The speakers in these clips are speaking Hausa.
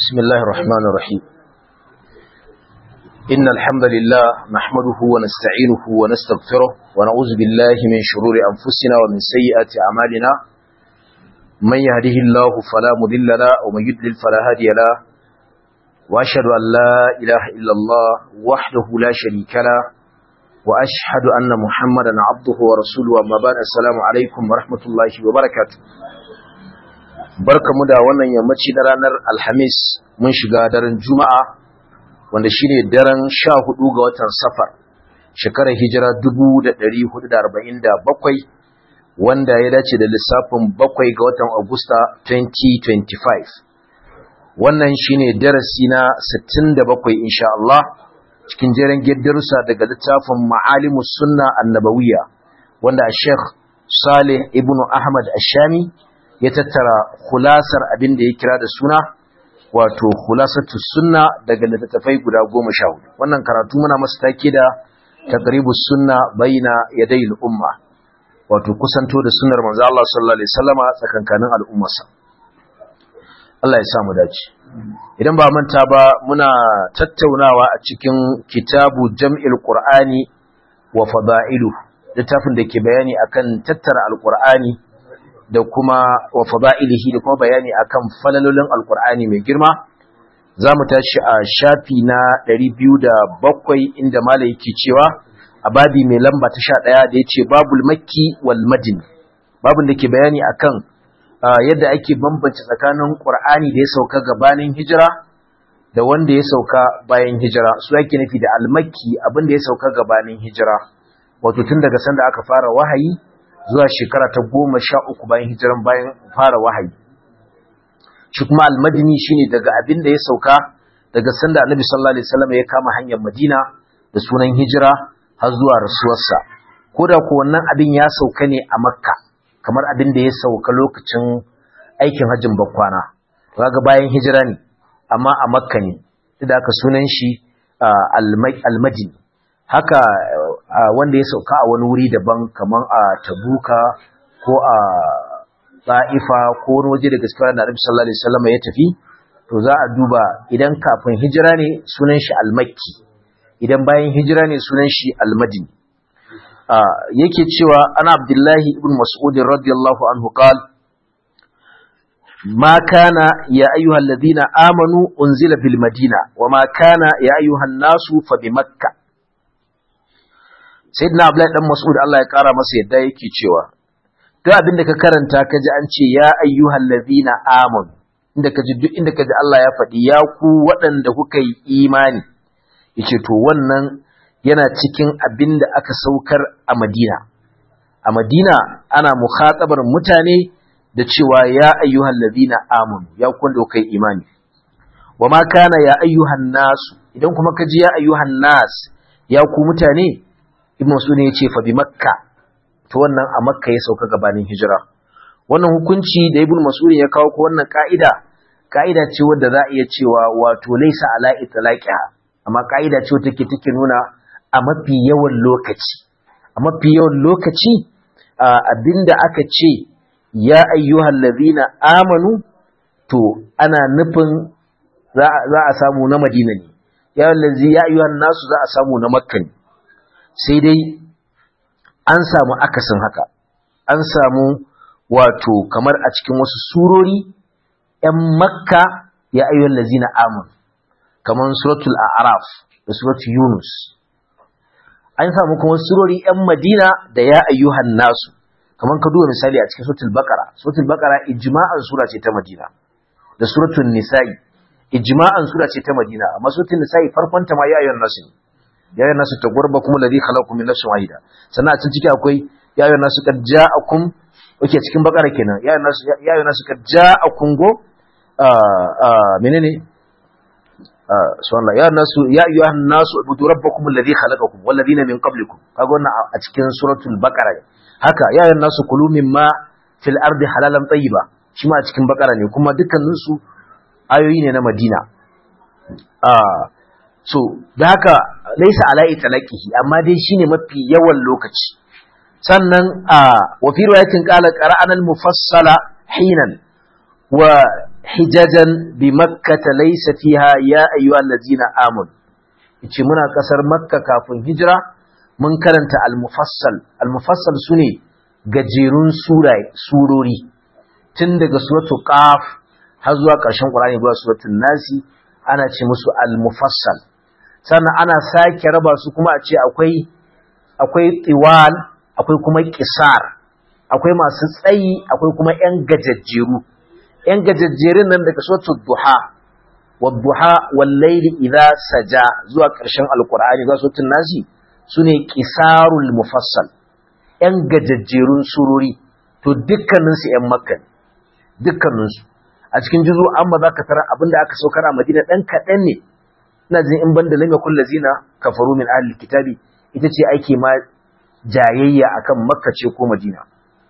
بسم الله الرحمن الرحيم إن الحمد لله نحمده ونستعينه ونستغفره ونعوذ بالله من شرور أنفسنا ومن سيئات أعمالنا من يهده الله فلا مضل له ومن يضلل فلا هادي له وأشهد أن لا إله إلا الله وحده لا شريك له وأشهد أن محمدا عبده ورسوله أما بعد السلام عليكم ورحمة الله وبركاته barkamu da wannan yammaci na ranar alhamis mun shiga daren juma'a wanda shine daren sha hudu ga watan safar shekarar hijira 1447 wanda ya dace da lissafin bakwai ga watan agusta 2025 wannan shine darasi na 67 insha Allah cikin jeren darussa daga littafin ma'alimus sunna annabawiyya wanda Sheikh Saleh ibn Ahmad Ashami ya tattara khulasar abin da ya kira da suna wato khulasatu sunna daga littattafai guda goma sha hudu wannan karatu muna masa take da taqribus sunna baina yaday al-umma wato kusanto da sunnar manzo Allah sallallahu alaihi wasallama tsakankanin al'ummarsa Allah ya sa mu dace idan ba manta ba muna tattaunawa a cikin kitabu jam'il qur'ani wa fada'ilu littafin da ke bayani akan tattara alqur'ani da kuma wa fada'ilihi da kuma bayani akan falalolin alkur'ani mai girma za mu tashi a shafi na 207 inda mala yake cewa a babi mai lamba ta 11 da yace babul makki wal madini babun da ke bayani akan yadda ake bambance tsakanin qur'ani da ya sauka gabanin hijira da wanda ya sauka bayan hijira su yake nufi da al-makki abin da ya sauka gabanin hijira wato tun daga sanda aka fara wahayi zuwa shekara ta goma sha uku bayan hijiran bayan fara wahayi shi kuma almadini shine daga abin da ya sauka daga sanda annabi sallallahu alaihi wasallam ya kama hanyar madina da sunan hijira har zuwa rasuwarsa ko da ko wannan abin ya sauka ne a makka kamar abin da ya sauka lokacin aikin hajjin bakwana kaga bayan hijira ne amma a makka ne da aka sunan shi almadini haka wanda ya sauka a wani wuri daban kamar a tabuka ko a ta'ifa ko wani waje da gaskiya da Annabi sallallahu alaihi wasallam ya tafi to za a duba idan kafin hijira ne sunan shi al-makki idan bayan hijira ne sunan shi al-madini yake cewa ana abdullahi ibn mas'ud radiyallahu anhu qala ما كان يا أيها الذين آمنوا أنزل بالمدينة وما كان يا أيها الناس فبمكة sayyidina abdullahi dan mas'ud Allah ya kara masa yadda yake cewa duk abin da ka karanta ka ji an ce ya ayyuhal ladina amanu inda ka ji duk inda ka ji Allah ya faɗi ya ku waɗanda kuka yi imani yace to wannan yana cikin abin da aka saukar a Madina a Madina ana mukhatabar mutane da cewa ya ayyuhal ladina amanu ya ku wanda kuka yi imani wa ma kana ya ayyuhan nasu idan kuma ka ji ya ayyuhan nas ya ku mutane ibn Mas'ud ya ce fa bi Makka to wannan a Makka ya sauka gabanin hijira wannan hukunci da ibn Mas'ud ya kawo ko wannan ka'ida ka'ida ce wadda za a iya cewa wato laysa ala itlaqiha amma ka'ida ce wadda take take nuna a mafi yawan lokaci a mafi yawan lokaci abinda aka ce ya ayyuhal ladhina amanu to ana nufin za a samu na Madina ne ya ayyuhan nasu za a samu na Makka ne sai dai an samu akasin haka an samu wato kamar a cikin wasu surori ‘yan makka ya ayyuan lazina amun kamar suratul a'raf da suratul yunus an samu kuma surori ‘yan madina da ya ayyuhan nasu kamar ka duba misali a cikin suratul bakara suratul bakara ijma'an sura ce ta madina da suratul nisa'i ijma'an sura ce ta madina amma suratul nisa'i farkonta ma ya ayyuhan nasu ne ya yi nasu tagwarba kuma ladhi khalaqakum min nafsin wahida sannan a cikin ciki akwai ya yi nasu kad ja'akum oke cikin bakara kenan ya yi nasu ya yi nasu kad ja'akum go menene subhanallah ya nasu ya ayyuhan nasu ubudu rabbakum alladhi khalaqakum wal ladina min qablikum kaga wannan a cikin suratul baqara haka ya yi nasu kulu mimma fil ardi halalan tayyiba shi ma a cikin bakara ne kuma dukkanin su ayoyi ne na madina so da haka laisa ala itlaqihi amma dai shine mafi yawan lokaci sannan a wa fi riwayatin qala qara'ana al-mufassala hinan wa hijajan bi makkata laysa fiha ya ayyuhal ladzina amanu yace muna kasar makka kafin hijira mun karanta al-mufassal al-mufassal sune gajerun surori tun daga suratul qaf har zuwa ƙarshen qur'ani zuwa suratul nasi ana ce musu al-mufassal sannan ana sake raba su kuma a ce akwai akwai tiwal akwai kuma qisar akwai masu tsayi akwai kuma yan gajajjeru yan gajajjerun nan daga suratul duha wadduha wal layli idha saja zuwa ƙarshen alqur'ani zuwa suratul nasi sune qisarul mufassal yan gajajjerun surori to dukkaninsu yan makka dukkaninsu a cikin juzu amma zaka tara abinda aka saukar a Madina dan kadan ne ina jin in banda lam yakul lazina kafaru min ahli kitabi ita ce ake ma jayayya akan makka ce ko madina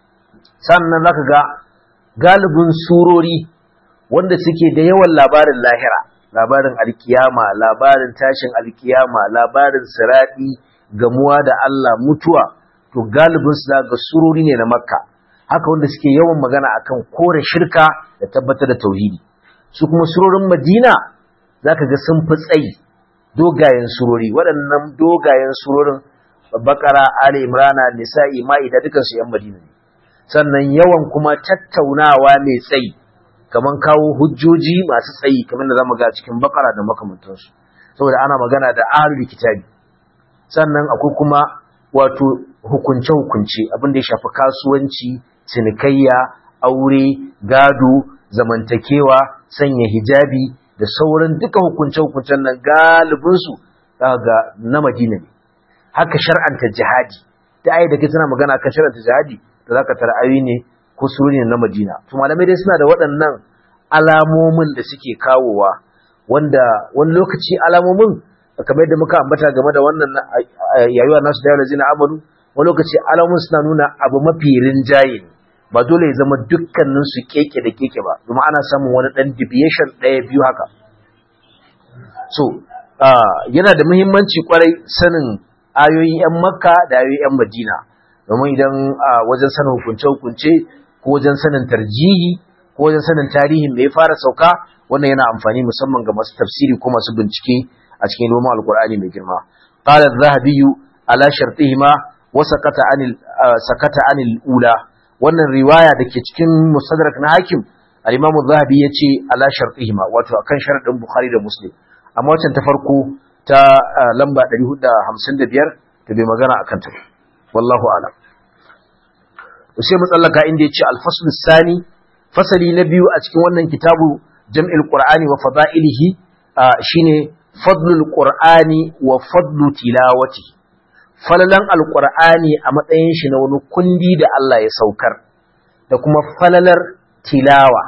sannan zaka ga galibin surori wanda suke da yawan labarin lahira labarin alkiyama labarin tashin alkiyama labarin siradi gamuwa da Allah mutuwa to galibin su ga surori ne na makka haka wanda suke yawan magana akan kore shirka da tabbatar da tauhidi su kuma surorin madina zaka ga sun fi tsayi dogayen surori waɗannan dogayen surorin bakara ali imrana nisa'i ma'ida dukan su yan madina ne sannan yawan kuma tattaunawa mai tsayi kaman kawo hujjoji masu tsayi kamar da zamu ga cikin bakara da makamantansu saboda ana magana da ahlul kitabi sannan akwai kuma wato hukunce hukunce abin da ya shafi kasuwanci cinikayya aure gado zamantakewa sanya hijabi da sauran duka hukunce-hukuncen nan galibinsu ga na Madina ne. Haka shar'anta jihadi, ta ayi da ke tana magana kan shar'anta jihadi da za ka tara ayi ne ko suri ne na Madina. To malamai dai suna da waɗannan alamomin da suke kawowa wanda wani lokaci alamomin kamar yadda muka ambata game da wannan yayuwa nasu da yawa zina amanu wani lokaci alamomin suna nuna abu mafi rinjaye ne. ba dole ya zama dukkanin su keke da keke ba domin ana samun wani dan deviation ɗaya biyu haka so yana da muhimmanci kwarai sanin ayoyin yan makka da ayoyin yan madina domin idan wajen sanin hukunce hukunce ko wajen sanin tarjihi ko wajen sanin tarihin da ya fara sauka wannan yana amfani musamman ga masu tafsiri ko masu bincike a cikin ilimin alkur'ani mai girma qala az-zahabi ala shartihima wa sakata anil sakata anil ula wannan riwaya da ke cikin musadrak na hakim al-imam zahabi ya ce ala shartihima wato akan sharadin bukhari da muslim amma wancan ta farko ta lamba 455 ta bai magana akan ta wallahu alam sai mu tsallaka inda ya ce al-fasl sani fasali na biyu a cikin wannan kitabu jam'il qur'ani wa fada'ilihi shine fadlul qur'ani wa fadlu tilawati falalan alqur'ani a matsayin shi na wani kundi da Allah ya saukar da kuma falalar tilawa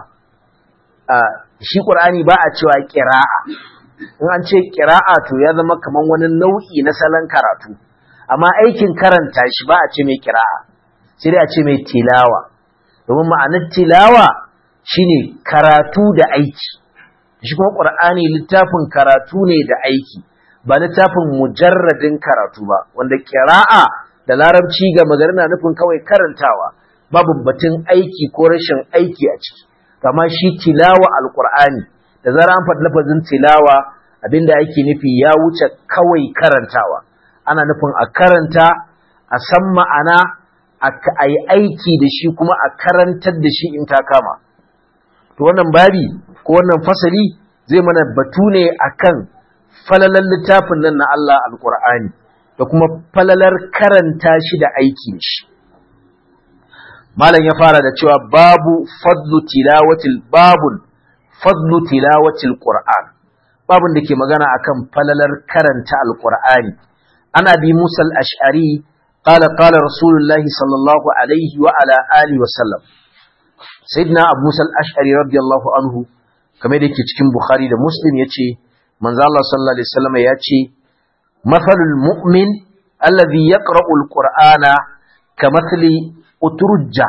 shi qur'ani ba a cewa qira'a in an ce qira'a to ya zama kaman wani nau'i na salon karatu amma aikin karanta shi ba a ce mai qira'a sai dai a ce mai tilawa domin ma'anar tilawa shine karatu da aiki shi kuma qur'ani littafin karatu ne da aiki ba littafin mujarradin karatu ba wanda qira'a da larabci ga magana na nufin kawai karantawa babu batun aiki ko rashin aiki a ciki kama shi tilawa alqur'ani da zara an faɗi lafazin tilawa abinda ake nufi ya wuce kawai karantawa ana nufin a karanta a san ma'ana a yi aiki da shi kuma a karantar da shi in ta kama to wannan babi ko wannan fasali zai mana batu ne akan falalar littafin nan na Allah alqur'ani da kuma falalar karanta shi da aiki da shi malam ya fara da cewa babu fadlu tilawatil babun fadlu tilawatil qur'an babun da ke magana akan falalar karanta alqur'ani ana bi musal ash'ari قال قال رسول الله صلى الله عليه وعلى آله وسلم سيدنا أبو موسى الأشعري رضي الله عنه كما يدك cikin Bukhari da Muslim yace manzo Allah sallallahu alaihi wasallam yace mathalul mu'min alladhi yaqra'u al-qur'ana kamathli uturujja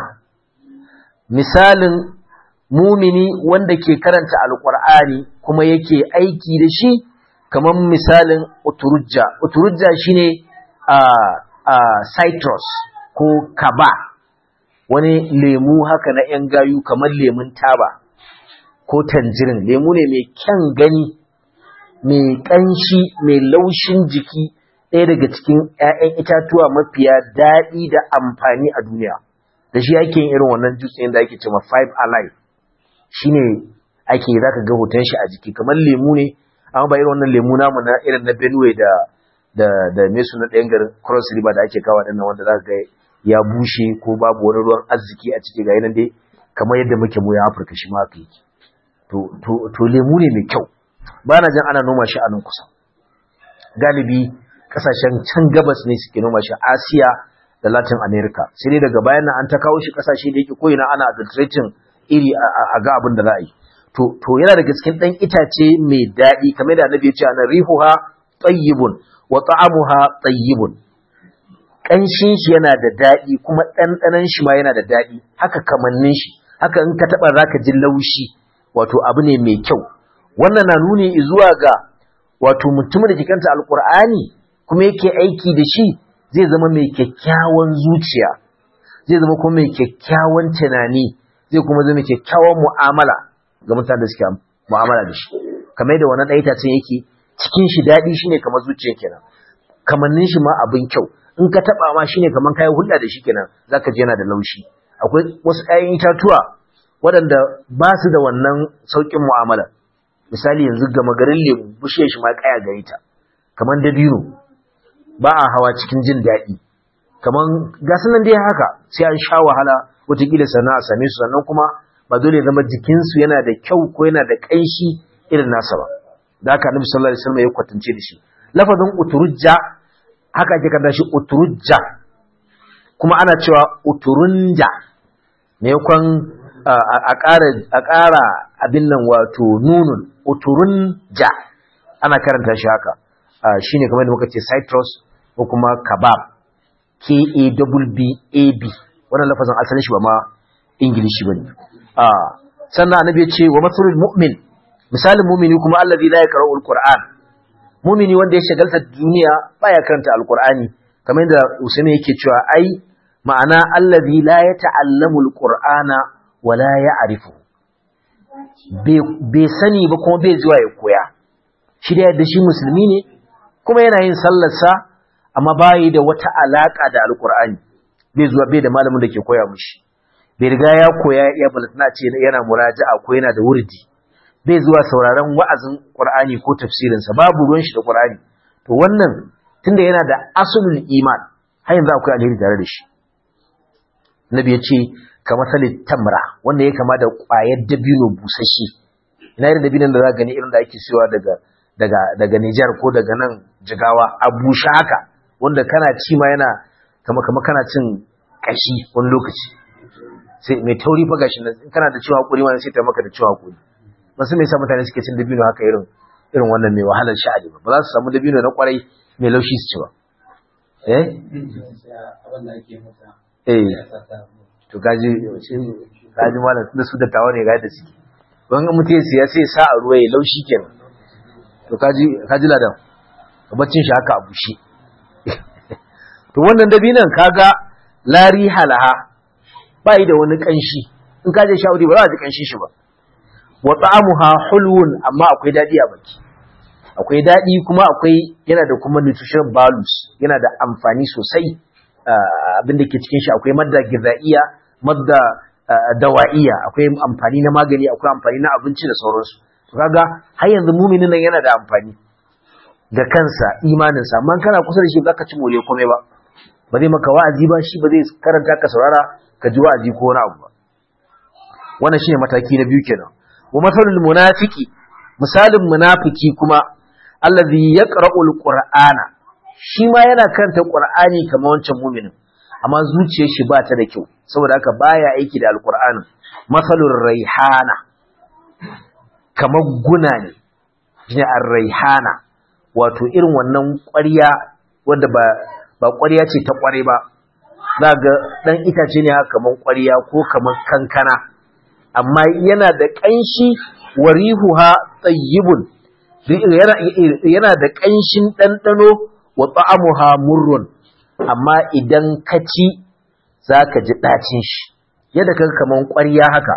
misalin mumini wanda ke karanta alqur'ani kuma yake aiki da shi kamar misalin uturujja uturujja shine a uh, citrus ko kaba wani lemu haka na ‘yan gayu kamar lemun taba ko tanjirin lemu ne mai kyan gani mai ƙanshi mai laushin jiki ɗaya daga cikin 'ya'yan itatuwa mafiya daɗi da amfani a duniya da shi ake yin irin wannan juice ɗin da ake cewa five alive shine ake zaka ga hoton shi a jiki kamar lemu ne amma ba irin wannan lemu namu na irin na Benue da da da me na ɗayan garin Cross River da ake kawo ɗin wanda zaka ga ya bushe ko babu wani ruwan arziki a ciki ga yanan dai kamar yadda muke mu ya Afirka shi ma haka yake to to to lemu ne mai kyau ba na jin ana noma shi a nan kusa galibi kasashen can gabas ne suke noma shi Asiya da Latin America sai dai daga bayan nan an ta kawo shi kasashe da yake koyina ana adulterating iri a ga abin da za a yi to to yana daga cikin dan itace mai daɗi kamar da Annabi ya ce ana rihuha tayyibun wa ta'amuha tayyibun kanshin shi yana da daɗi kuma ɗanɗanon shi ma yana da daɗi haka kamannin shi haka in ka taɓa zaka ji laushi wato abu ne mai kyau wannan na nuni zuwa ga wato mutumin da ke kanta alkur'ani kuma yake aiki da shi zai zama mai kyakkyawan zuciya zai zama kuma mai kyakkyawan tunani zai kuma zama kyakkyawan mu'amala ga mutanen da suke mu'amala da shi kamar da wannan ɗaya ce yake cikin shi daɗi shine kamar zuciya kenan kamannin shi ma abin kyau in ka taɓa ma shine kamar kayan hulɗa da shi kenan zaka ji yana da laushi akwai wasu ƴaƴan itatuwa waɗanda ba su da wannan sauƙin mu'amala misali yanzu gama garin lemu bishiyar shi ma kaya gare ta kamar dabino ba a hawa cikin jin daɗi kamar gasu nan dai haka sai an sha wahala wataƙila sannan a same su sannan kuma ba dole ya zama jikinsu yana da kyau ko yana da ƙanshi irin nasa ba da haka annabi sallallahu alaihi wasallam ya kwatance da shi lafazin uturujja haka ake kada shi uturujja kuma ana cewa uturunja maimakon a ƙara abin nan wato nunun uturunja ana karanta shi haka shi ne kamar da muka ce citrus ko kuma kabab k-a-b-b wannan lafazin asalin shi ba ma ingilishi ba ne sannan annabi ya ce wa matsalul mu'min misalin mumini kuma allazi la yaqra'u alquran mumini wanda ya shagalta duniya baya karanta alqur'ani kamar yadda usaini yake cewa ai ma'ana allazi la yata'allamu alqur'ana wala ya'rifu bai sani ba kuma bai zuwa ya koya shi da yadda shi musulmi ne kuma yana yin sallarsa amma bayi da wata alaka da alqur'ani bai zuwa bai da malamin da ke koya mishi bai riga ya koya ya balatana ce yana muraja'a ko yana da wurdi bai zuwa sauraron wa'azin Qur'ani ko tafsirinsa babu ruwan shi da Qur'ani to wannan tunda yana da asulul iman har yanzu akwai alheri tare da shi Nabi ya ce ka masalin tamra wanda ya kama da ƙwayar dabino busasshe ina irin dabinon da za gani irin da ake siyowa daga daga daga Nijar ko daga nan Jigawa a bushe haka wanda kana ci ma yana kama kama kana cin kashi wani lokaci sai mai tauri fa gashi nan kana da ciwon hakuri wani sai ta maka da ciwon hakuri ba su me yasa mutane suke cin dabino haka irin irin wannan mai wahalar sha'ani ba ba za su samu dabino na kwarai mai laushi su ci ba eh eh to gaji gaji malam tunda su dattawa ne ga da suke ban mutum ya sai sa a ruwa ya laushi kenan to kaji kaji ladan baccin shi haka a bushe to wannan dabinan kaga lari halaha bai da wani kanshi in ka je shawari ba za a ji kanshin shi ba wa ta'amuha hulwun amma akwai dadi a baki akwai dadi kuma akwai yana da kuma nutrition values yana da amfani sosai abin da ke cikin shi akwai madda gizaiya madda dawa'iya akwai amfani na magani akwai amfani na abinci da sauransu to kaga har yanzu muminin nan yana da amfani ga kansa imaninsa amma kana kusa da shi zaka ci more komai ba ba zai maka wa'azi ba shi ba zai karanta ka saurara ka ji wa'azi ko wani abu ba wannan shine mataki na biyu kenan wa masalul munafiqi misalin munafiki kuma allazi yaqra'u alqur'ana shi ma yana karanta qur'ani kamar wancan mu'minin amma zuciyar shi ba ta da kyau saboda haka baya aiki da alqur'ani masalul raihana kamar guna ne shine ar-raihana wato irin wannan ƙwarya wanda ba ba ƙwarya ce ta ƙware ba za ga ɗan itace ne haka kamar ƙwarya ko kamar kankana amma yana da ƙanshi warihuha tsayyibun yana da ƙanshin ɗanɗano wa ta'amuha murrun amma idan ka ci za ka ji ɗacin shi yadda kaga kamar ƙwarya haka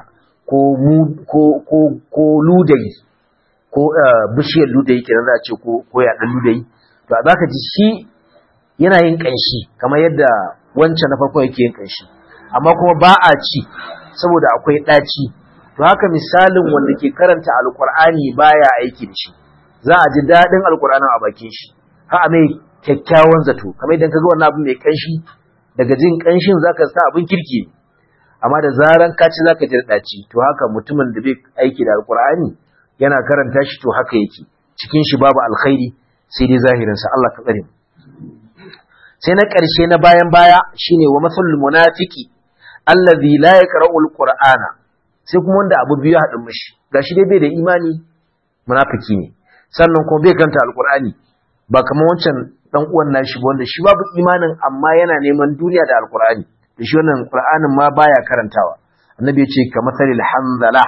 ko mu ko ko ko ludayi ko bishiyar ludayi kenan za a ce ko ko yaɗan ludayi to a zaka ji shi yana yin ƙanshi kamar yadda wancan na farko yake yin ƙanshi amma kuma ba a ci saboda akwai ɗaci to haka misalin wanda ke karanta alkur'ani baya aiki da shi za a ji daɗin alkur'anin a bakin shi ha a mai kyakkyawan zato kamar idan ka ga wannan abu mai ƙanshi daga jin ƙanshin zaka sa abin kirki amma da zaran ka ci zaka ji ɗaci to haka mutumin da bai aiki da alkur'ani yana karanta shi to haka yake cikin shi babu alkhairi sai dai zahirinsa Allah ka tsare mu sai na ƙarshe na bayan baya shine wa masalul munafiki allazi la yaqra'u alqur'ana sai kuma wanda abu biyu haɗin mishi gashi dai bai da imani munafiki ne sannan kuma bai kanta alqur'ani ba kamar wancan dan uwan nashi ba wanda shi babu imanin amma yana neman duniya da alqur'ani da shi wannan qur'anin ma baya karantawa annabi ya ce kamar salil hanzala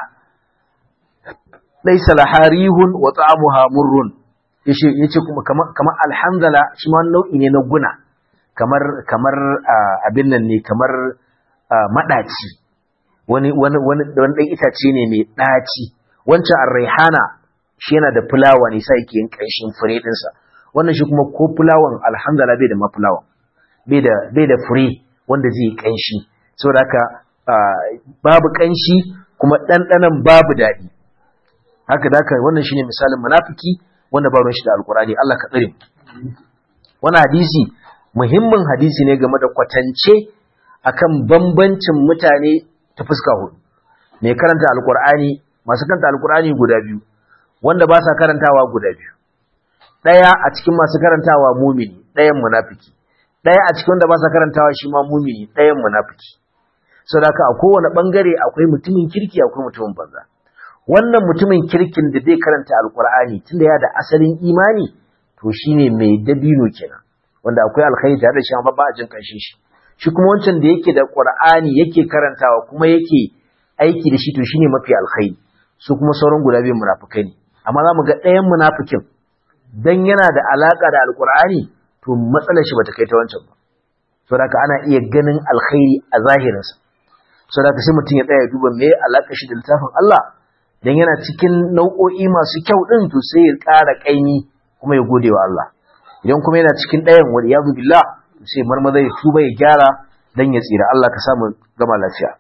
laysa laharihun wa ta'amuha murrun yace yace kuma kamar kamar alhanzala shi ma nau'i ne na guna kamar kamar abin nan ne kamar madaci wani wani wani wani dan itace ne mai daci wancan ar-raihana shi yana da fulawa ne sai yake yin kanshin fure din sa wannan shi kuma ko fulawan alhamdulillah bai da mafulawan bai da bai da fure wanda zai yi kanshi saboda haka babu kanshi kuma dandanan babu dadi haka da haka wannan shine misalin munafiki wanda ba ruwan shi da alqur'ani Allah ka tsare wannan hadisi muhimmin hadisi ne game da kwatance akan bambancin mutane ta fuska hudu mai karanta alkur'ani masu karanta alkur'ani guda biyu wanda ba sa karantawa guda biyu ɗaya a cikin masu karantawa mumini ɗayan munafiki ɗaya a cikin wanda ba sa karantawa shi ma mumini ɗayan munafiki sau da a kowane ɓangare akwai mutumin kirki akwai mutumin banza wannan mutumin kirkin da zai karanta alkur'ani tunda ya da asalin imani to shine mai dabino kenan wanda akwai alkhairi tare da shi amma ba a jin kanshin shi shi kuma wancan da yake da qur'ani yake karantawa kuma yake aiki da shi to shine mafi alkhairi su kuma sauran guda biyu munafikai ne amma za mu ga ɗayan munafikin dan yana da alaka da alqur'ani to matsalar shi bata kai ta wancan ba saboda ana iya ganin alkhairi a zahirinsa saboda sai mutum ya tsaya ya duba me alaka shi da littafin Allah dan yana cikin nau'o'i masu kyau din to sai ya ƙara kaimi kuma ya gode wa Allah idan kuma yana cikin ɗayan wani yazu billah sai marmaza ya tuba ya gyara dan ya tsira Allah ka samu gama lafiya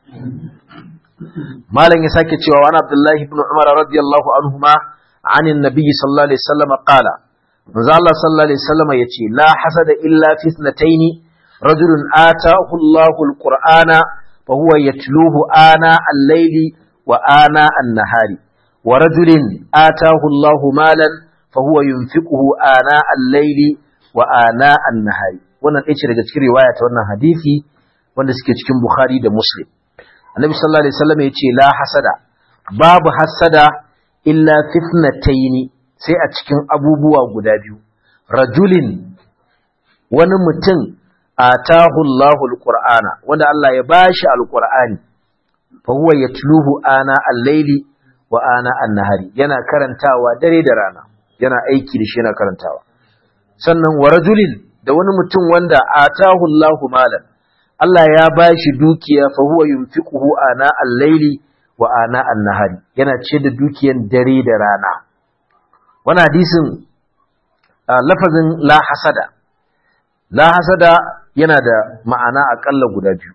malam ya sake cewa wani abdullahi ibn umar radiyallahu anhuma anin nabiyyi sallallahu alaihi wasallam qala manzo Allah sallallahu alaihi wasallam yace la hasada illa fi ithnatayn rajulun ataahu Allahu alqur'ana fa huwa yatluhu ana al-layli wa ana an-nahari wa rajulin ataahu Allahu malan fa huwa yunfiquhu ana al-layli wa ana an-nahari wannan ɗaya ce daga cikin riwaya ta wannan hadisi wanda suke cikin Bukhari da Muslim Annabi sallallahu alaihi wasallam ya ce la hasada babu hasada illa fitnataini sai a cikin abubuwa guda biyu rajulin wani mutum atahu Allahu alqur'ana wanda Allah ya bashi alqur'ani fa huwa yatluhu ana al-laili wa ana an-nahari yana karantawa dare da rana yana aiki da shi yana karantawa sannan wa rajulin da wani mutum wanda atahu Allahu malan Allah ya bashi dukiya fa huwa yunfiquhu ana al-laili wa ana an-nahari yana ce da dukiyan dare da rana wannan hadisin lafazin la hasada la hasada yana da ma'ana akalla guda biyu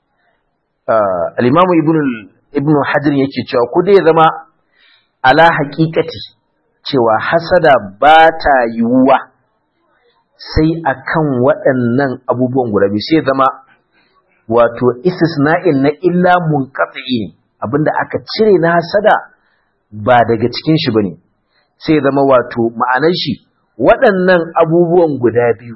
al-imamu ibn ibn hajar yake cewa ko dai ya zama ala haqiqati cewa hasada ba ta yiwuwa sai akan waɗannan abubuwan guda biyu sai zama wato istisna'in na illa munqati ne abinda aka cire na hasada ba daga cikin shi bane sai zama wato ma'anar shi waɗannan abubuwan guda biyu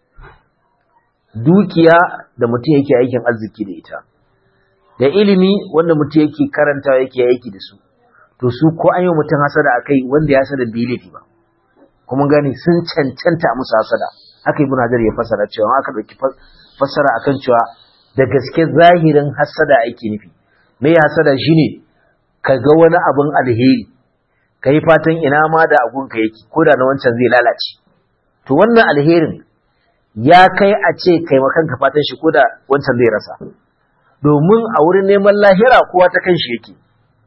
dukiya da mutum yake aikin arziki da ita da ilimi wanda mutum yake karanta yake aiki da su to su ko an yi mutum hasada akai wanda ya hasada bai laifi ba kuma gani sun cancanta musu hasada haka ibn hajar ya fasara cewa aka dauki fasara akan cewa da gaske zahirin hasada ake nufi me hasada shine ka ga wani abin alheri kai fatan ina ma da agun ka yake ko da na wancan zai lalace to wannan alherin ya kai a ce kai makanka fatan shi ko da wancan zai rasa domin a wurin neman lahira kowa ta kan shi yake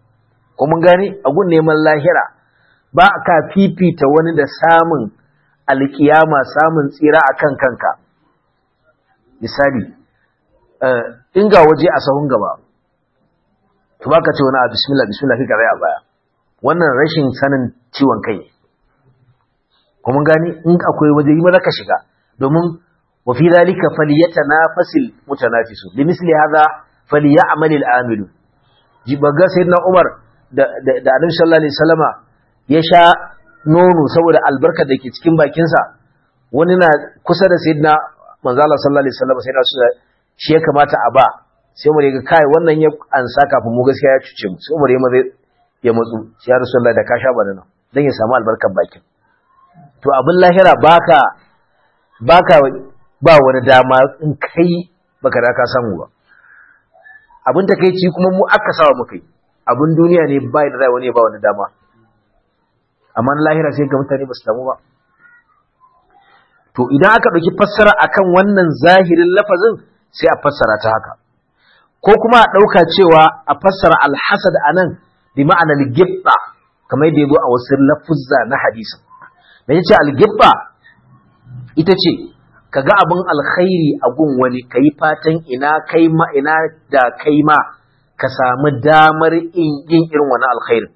ko mun gane a gun neman lahira ba ka fifita wani da samun alkiyama samun tsira akan kanka misali in ga waje a sahun gaba to baka ce wani a bismillah bismillah kika rai a baya wannan rashin sanin ciwon kai ko mun gane in akwai waje yi maza ka shiga domin wa fi zalika falyatanafasil mutanafisu bi misli hadha falyamal al-amilu jibaga sayyidina Umar da da Annabi sallallahu alaihi wasallama ya sha nono saboda albarkar da ke cikin bakin sa wani na kusa da sayyidina manzo Allah sallallahu alaihi wasallama sayyidina shi ya kamata a ba sai Umar ya ga kai wannan ya ansa kafin mu gaskiya ya cuce mu sai Umar ya maza ya matsu ya Rasulullahi da ka sha bana nan dan ya samu albarkar bakin to abin lahira baka baka ba wani dama in kai baka da ka samu ba abin ta kai ci kuma mu aka sawa muka yi abin duniya ne ba da rai wani ba wani dama amma lahira sai ga mutane ba su samu ba to idan aka ɗauki fassara akan wannan zahirin lafazin sai a fassara ta haka ko kuma a ɗauka cewa a fassara alhasad a nan bi ma'anar gibba kamar yadda ya zo a wasu lafuzza na hadisin da ya ce algibba ita ce ka ga abin alkhairi a gun wani ka yi fatan ina kai ma ina da kai ma ka samu damar yin irin wani alkhairin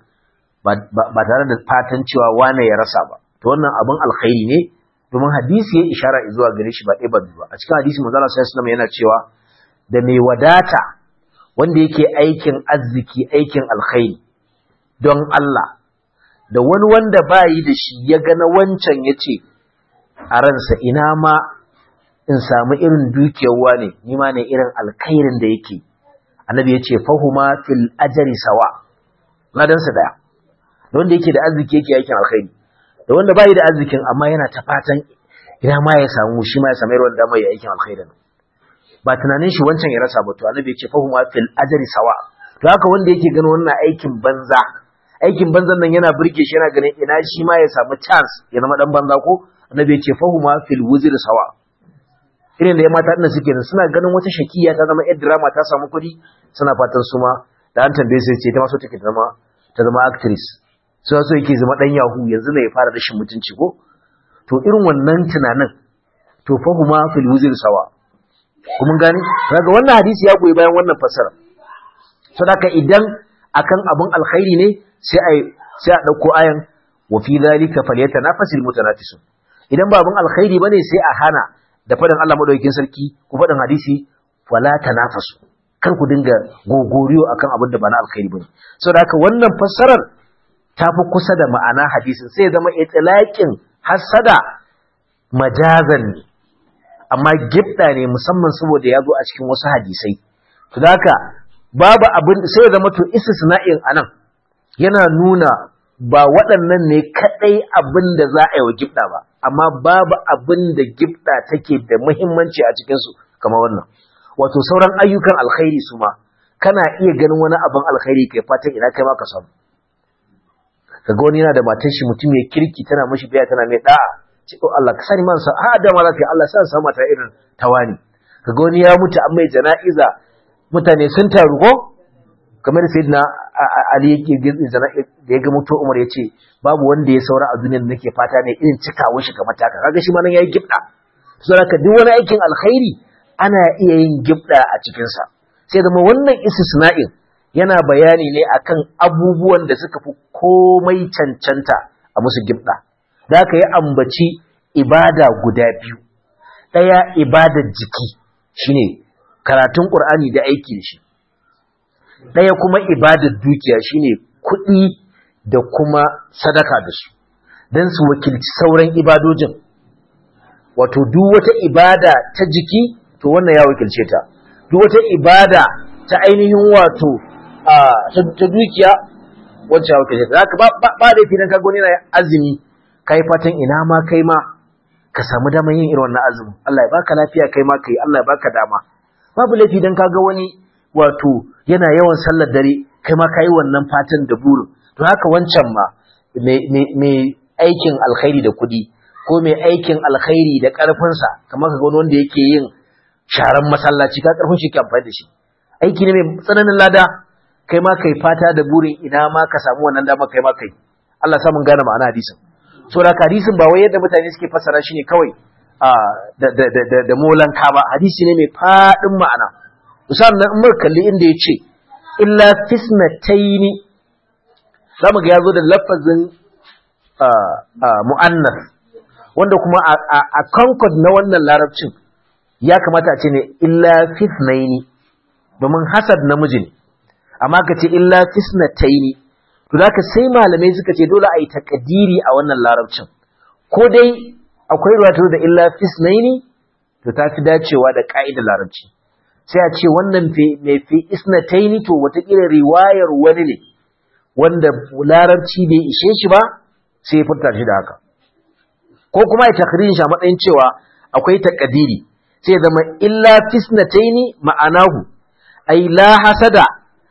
ba tare da fatan cewa wane ya rasa ba to wannan abin alkhairi ne domin hadisi ya ishara zuwa gare shi ba ɗaya ba biyu ba a cikin hadisi manzo Allah sallallahu yana cewa da mai wadata wanda yake aikin arziki aikin alkhairi don Allah da wani wanda bayi da shi ya ga na wancan ya ce a ransa ina ma in samu irin dukiyar wane ni ma ne irin alkhairin da yake annabi ya ce fahuma fil ajri sawa ladansa daya da wanda yake da arziki yake aikin alkhairi da wanda bai da arzikin amma yana ta fatan ina ma ya samu shi ma ya samu irin da mai aikin alkhairin ba tunanin shi wancan ya rasa ba to annabi ya ce fahuma fil ajri sawa to haka wanda yake ganin wannan aikin banza aikin banzan nan yana burge shi yana ganin ina shi ma ya samu chance ya zama dan banza ko annabi ya ce fahuma fil wuzri sawa irin da ya mata ɗin suke nan suna ganin wata shakiya ta zama yar drama ta samu kuɗi suna fatan su ma da an tambaye su ce ta maso take ta zama ta zama actress so so yake zama dan yahu yanzu ne ya fara rashin mutunci ko to irin wannan tunanin to fahuma fil wuzri sawa kuma gani kaga wannan hadisi ya goyi bayan wannan fasara sadaka idan akan abun alkhairi ne sai ai sai a dauko ayan wa fi dhalika falyatanafasil mutanafisun idan ba abun alkhairi bane sai a hana da faɗin Allah madaukakin sarki ku faɗin hadisi wala tanafasu kar ku dinga gogoriyo akan abin da ba na alkhairi bane saboda haka wannan fassarar ta fi kusa da ma'ana hadisin sai zama itlaqin hasada majazan ne amma gibda ne musamman saboda ya zo a cikin wasu hadisai to haka babu abin sai zama to istisna'in anan yana nuna ba waɗannan ne kaɗai abin da za a yi wa gibda ba amma babu abin da gibda take da muhimmanci a cikinsu kamar wannan wato sauran ayyukan alkhairi su ma kana iya ganin wani abin alkhairi kai fatan ina kai ma ka samu kaga wani yana da matar shi mutum ya kirki tana mashi biya tana mai da'a ce oh Allah ka sani man sa a da ma zaka Allah sa sa mata irin tawani kaga wani ya mutu an mai jana'iza mutane sun taru ko kamar sayyidina Ali yake da ya ga mutu Umar ya ce babu wanda ya saura a duniyar nake fata ne irin cikawa shi ga mataka kaga shi ma nan yayi gibda saboda duk wani aikin alkhairi ana iya yin gibda a cikin sa sai zama wannan istisna'in yana bayani ne akan abubuwan da suka fi komai cancanta a musu gibda da aka yi ambaci ibada guda biyu ɗaya ibadar jiki shine karatun Qur'ani da aiki da shi ɗaya kuma ibadar dukiya shine kuɗi da kuma sadaka da su don su wakilci sauran ibadojin wato duk wata ibada ta jiki to wannan ya wakilce ta duk wata ibada ta ainihin wato ta dukiya wancan ya wakilce ta zaka ba da fi ka gani na azumi kai fatan ina ma kai ma ka samu damar yin irin wannan azumin Allah ya baka lafiya kai ma kai Allah ya baka dama babu laifi dan kaga wani wato yana yawan sallar dare kai ma kai wannan fatan da burin to haka wancan ma mai aikin alkhairi da kuɗi ko mai aikin alkhairi da ƙarfinsa kamar ka wani wanda yake yin sharan masallaci ka ƙarfin shi ke amfani da shi aiki ne mai tsananin lada kai ma kai fata da burin ina ma ka samu wannan dama kai ma kai Allah sa mun gane ma'ana hadisin so da hadisin ba wai yadda mutane suke fassara shi ne kawai da da da da molanka ba hadisi ne mai fadin ma'ana sannan in muka kalli inda ya ce illa fisnataini zamu ga yazo da lafazin mu'annas wanda kuma a concord na wannan larabcin ya kamata a ce ne illa fisnaini domin hasad namiji ne amma ka ce illa fisnataini to zaka sai malamai suka ce dole a yi takadiri a wannan larabcin ko dai akwai ruwatu da illa fisnaini to ta fi dacewa da ka'idar larabci sai a ce wannan mai fi isnataini to watakila riwayar wani ne wanda larabci bai ishe shi ba sai ya furta shi da haka ko kuma ya takririn shi a matsayin cewa akwai takadiri sai zama illa fisnataini ma'anahu ay la hasada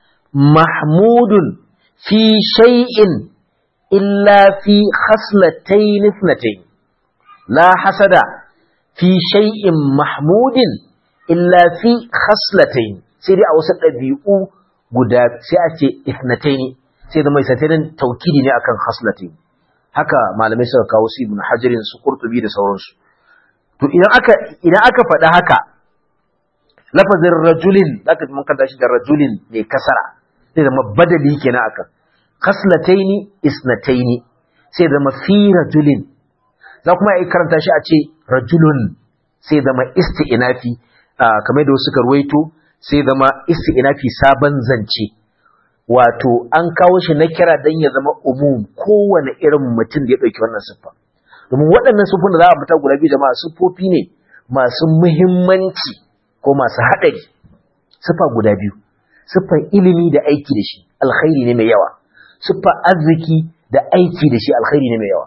mahmudun fi shay'in illa fi khaslatayn ithnatayn la hasada fi shay'in mahmudin illa fi khaslatayn sai dai a wasu ɗabi'u guda sai a ce ithnatayn sai zama isatayn taukidi ne akan khaslatayn haka malamai suka kawo su ibn hajarin su qurtubi da sauransu to idan aka idan aka faɗa haka lafazin rajulin zaka mun kanta shi da rajulin ne kasara sai zama badali kenan akan khaslataini isnataini sai zama fi rajulin za kuma yi karanta shi a ce rajulun sai zama isti'nafi kamar da suka ruwaito sai zama isti'nafi sabon zance wato an kawo shi na kira dan ya zama umum kowane irin mutum da ya dauki wannan siffa domin waɗannan siffofin da za a fita guda biyu jama'a siffofi ne masu muhimmanci ko masu haɗari siffa guda biyu siffar ilimi da aiki da shi alkhairi ne mai yawa siffar arziki da aiki da shi alkhairi ne mai yawa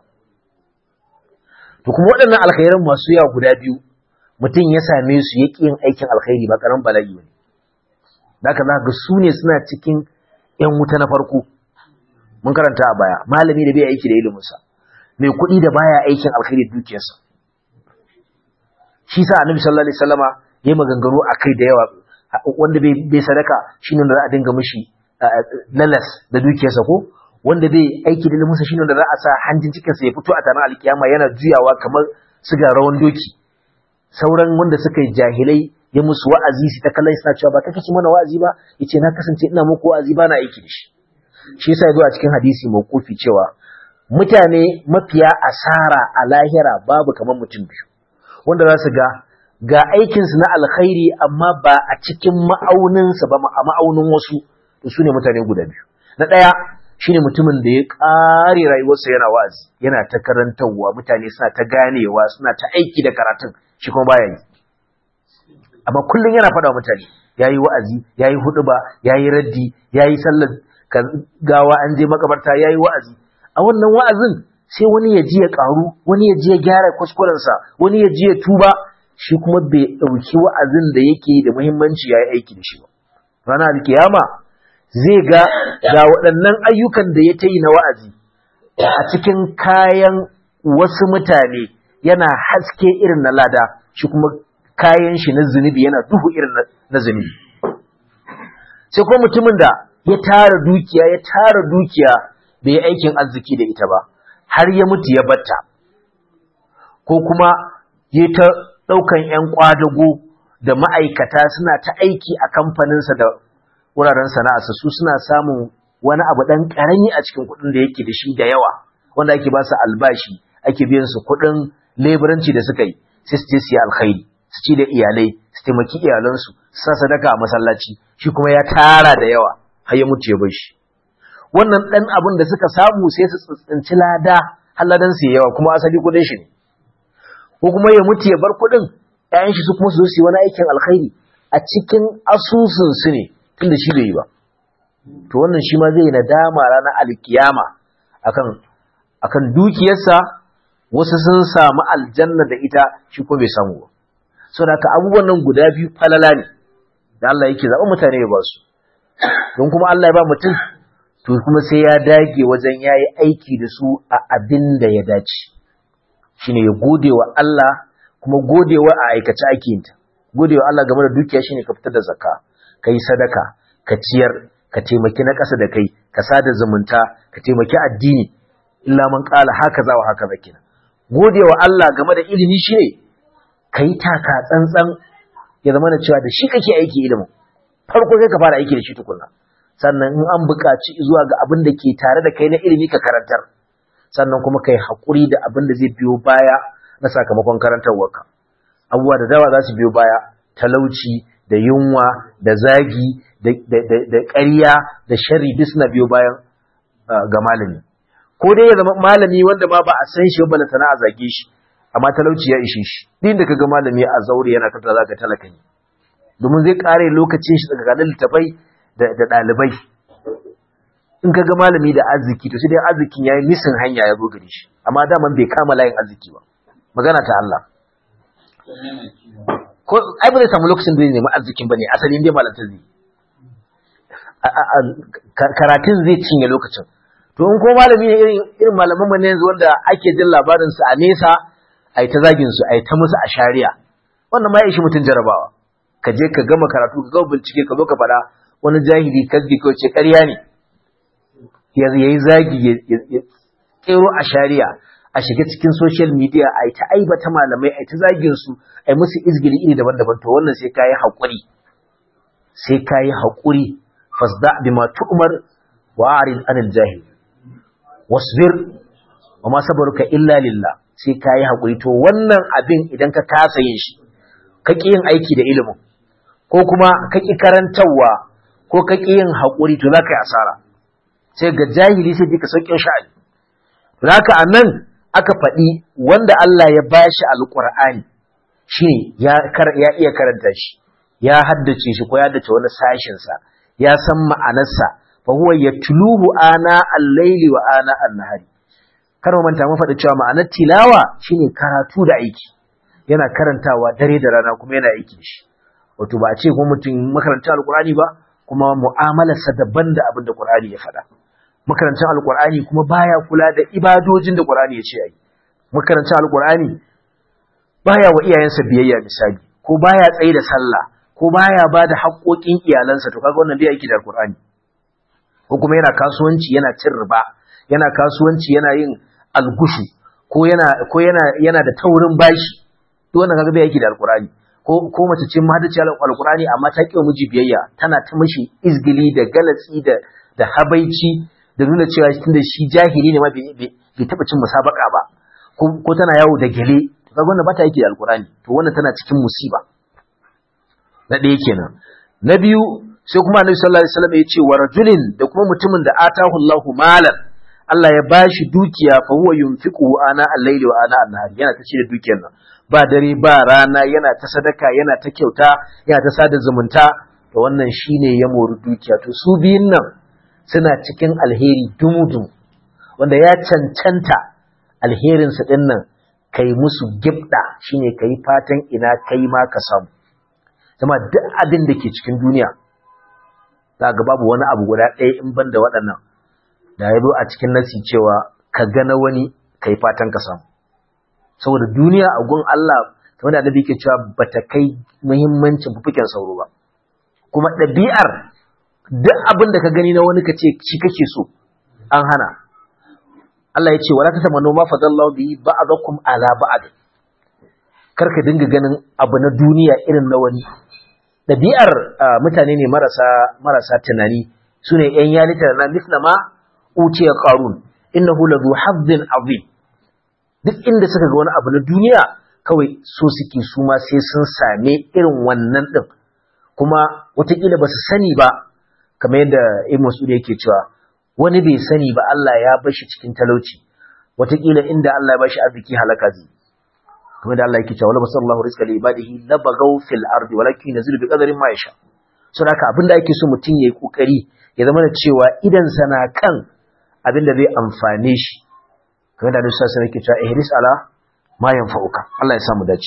to kuma waɗannan alkhairan masu yawa guda biyu mutum ya same su ya yin aikin alkhairi ba ƙaran bala'i ne da haka za ga su ne suna cikin ‘yan wuta na farko mun karanta a baya malami da bai aiki da iliminsa mai kuɗi da baya aikin alkhairi dukiyarsa shi sa annabi sallallahu alaihi wasallama yayi maganganu akai da yawa wanda bai sadaka shine wanda za a dinga mishi lalas da dukiyarsa ko wanda bai aiki da iliminsa shine wanda za a sa hanjin cikinsa ya fito a tanar alkiyama yana juyawa kamar siga rawan doki sauran wanda suka yi jahilai ya musu wa'azi su ta kallon suna cewa ba kake ci mana wa'azi ba yace na kasance ina muku wa'azi ba na aiki da shi shi yasa yazo a cikin hadisi mawqufi cewa mutane mafiya asara a lahira babu kamar mutum biyu wanda za su ga ga aikinsu na alkhairi amma ba a cikin ma'auninsa ba a ma'aunin wasu to su ne mutane guda biyu na ɗaya shine mutumin da ya ƙare rayuwarsa yana wa'azi yana ta karantarwa mutane suna ta ganewa suna ta aiki da karatun shi kuma baya yi amma kullum yana faɗa wa mutane yayi wa'azi yayi huɗuba yayi raddi yayi sallar gawa an je makabarta yayi wa'azi a wannan wa'azin sai wani ya ji ya ƙaru wani ya ji ya gyara kuskurensa wani ya ji ya tuba shi kuma bai ɗauki wa'azin da yake da muhimmanci ya yi aiki da shi ba ranar alkiyama zai ga ga waɗannan ayyukan da ya ta yi na wa'azi a cikin kayan wasu mutane yana haske irin na lada shi kuma kayan shi na zunubi yana duhu irin na zunubi sai kuma mutumin da ya tara dukiya ya tara dukiya bai yi aikin arziki da ita ba har ya mutu ya batta ko kuma ya ta ɗaukan 'yan ƙwadago da ma'aikata suna ta aiki a kamfaninsa da wuraren sana'arsa su suna samun wani abu ɗan ƙarami a cikin kuɗin da yake da shi da yawa wanda ake ba su albashi ake biyan su kuɗin leburanci da suka yi sai su je su yi alkhairi su ci da iyalai su taimaki iyalansu su sa sadaka a masallaci shi kuma ya tara da yawa har ya mutu ya bar shi wannan ɗan abin da suka samu sai su tsinci lada har ladan su yawa kuma asali kuɗin shi ne ko kuma ya mutu ya bar kuɗin ‘ya'yan shi su kuma su zo su yi wani aikin alkhairi a cikin asusun su ne tunda shi bai yi ba to wannan shi ma zai nadama ranar alkiyama akan akan dukiyarsa wasu sun samu aljanna da ita shi ko bai samu ba saboda haka abubuwan nan guda biyu falala ne da Allah yake zaɓa mutane ya ba su don kuma Allah ya ba mutum to kuma sai ya dage wajen yayi aiki da su a abin da ya dace shine ya gode wa Allah kuma godewa a aikace ake yin ta godewa Allah game da dukiya shine ka fitar da zakka kai sadaka ka ciyar ka taimaki na ƙasa da kai ka sada zumunta ka taimaki addini illa man qala haka za wa haka zakina godewa Allah game da ilimi shine kai taka tsantsan ya zama da cewa da shi kake aiki ilimin farko sai ka fara aiki da shi tukunna sannan in an buƙaci zuwa ga abin da ke tare da kai na ilimi ka karantar sannan kuma kai haƙuri da abin da zai biyo baya na sakamakon karantarwarka abubuwa da dawa za su biyo baya talauci da yunwa da zagi da ƙarya da shari duk suna biyo bayan ga malami ko dai ya zama malami wanda ma ba a san shi ba sana a zage shi amma talauci ya ishe shi din da kaga malami a zaure yana kanta zaka talaka ne domin zai kare lokacin shi daga ganin littafai da ɗalibai in kaga malami da arziki to sai dai arzikin yayi misin hanya ya zo gare shi amma daman bai kama layin arziki ba magana ta Allah ko ai ba zai samu lokacin da zai nemi arzikin bane asalin dai malanta zai karatun zai cinye lokacin to in ko malami ne irin irin malaman mu ne yanzu wanda ake jin labarin su a nesa ai ta zagin su ai ta musu a shari'a wannan ma ya ishi mutun jarabawa ka je ka gama karatu ka gama bincike ka zo ka fada wani jahili kasbi ko ce ƙarya ne ya yi zagi ya tsero a shari'a a shiga cikin social media a yi ta aibata malamai a yi ta zagin su a yi musu izgili iri daban-daban to wannan sai kayi haƙuri sai kayi haƙuri fasda bima tu'mar wa arid anil jahil wasbir wa ma sabruka illa lillah sai kayi haƙuri to wannan abin idan ka kasa yin shi ka ƙi yin aiki da ilimin ko kuma ka ƙi karantarwa ko ka ƙi yin haƙuri to za ka yi asara sai ga jahili sai ji ka sauƙin sha'ani to haka a nan aka faɗi wanda Allah ya bashi alƙur'ani shine ya ya iya karanta shi ya haddace shi ko ya haddace wani sashin sa ya san ma'anarsa fa huwa yatluhu ana al-laili wa ana an-nahari kar mu manta mu faɗi cewa ma'anar tilawa shine karatu da aiki yana karantawa dare da rana kuma yana aiki shi wato ba a ce kuma mutum makaranta alƙur'ani ba kuma mu'amalarsa daban da abin da Qur'ani ya faɗa makarantar alƙur'ani kuma baya kula da ibadojin da Qur'ani ya ce ayi makarantar alƙur'ani baya wa iyayensa biyayya misali ko baya tsaye da sallah ko baya ba da haƙoƙin iyalansa to kaga wannan bai aiki da alƙur'ani ko kuma yana kasuwanci yana cin riba yana kasuwanci yana yin algushu ko yana ko yana yana da taurin bashi duk wannan kaga bai aiki da alƙur'ani ko ko mace ce mahadaci alƙur'ani amma ta ƙi miji biyayya tana ta mishi izgili da galatsi da da habaici da nuna cewa tunda shi jahili ne ma bai taɓa cin musabaka ba ko tana yawo da gele kaga wannan bata yake da alkurani to wannan tana cikin musiba na ɗaya kenan na biyu sai kuma annabi sallallahu alaihi wasallam ya ce wa rajulin da kuma mutumin da atahu Allahu malan Allah ya bashi dukiya fa huwa yunfiqu ana al-layli wa ana an-nahari yana ta ci da dukiyar nan ba dare ba rana yana ta sadaka yana ta kyauta yana ta sada zumunta to wannan shine ya mori dukiya to su biyun nan suna cikin alheri dumudu wanda ya cancanta alherinsa ɗin nan kai musu gibda shine kai fatan ina kai ma ka samu zama duk abin da ke cikin duniya za ga babu wani abu guda ɗaya in ban da waɗannan da ya zo a cikin nasi cewa ka gana wani kai fatan ka samu saboda duniya a gun Allah kamar da annabi ke cewa bata kai muhimmancin fufuken sauro ba kuma ɗabi'ar duk abin da ka gani na wani ka ce shi kake so an hana Allah ya ce wala tatamannu ma fadallahu bihi ba'dakum ala ba'd kar ka dinga ganin abu na duniya irin na wani dabi'ar mutane ne marasa marasa tunani sune yan yalita na misna ma utiya qarun innahu ladhu hazzin azim duk inda suka ga wani abu na duniya kawai so suke su ma sai sun same irin wannan din kuma watakila ba su sani ba kamar yadda Ibn Mas'ud yake cewa wani bai sani ba Allah ya bar shi cikin talauci wataƙila inda Allah ya bashi arziki halaka zai kuma da Allah yake cewa wala basallahu rizqa li ibadihi la bagaw fil ardi walakin yanzilu bi qadarin ma yasha saboda haka abinda ake so mutum yayi kokari ya zama da cewa idan sana kan abinda zai amfane shi kamar da Allah sai yake cewa ihris ala ma yanfa'uka Allah ya samu dace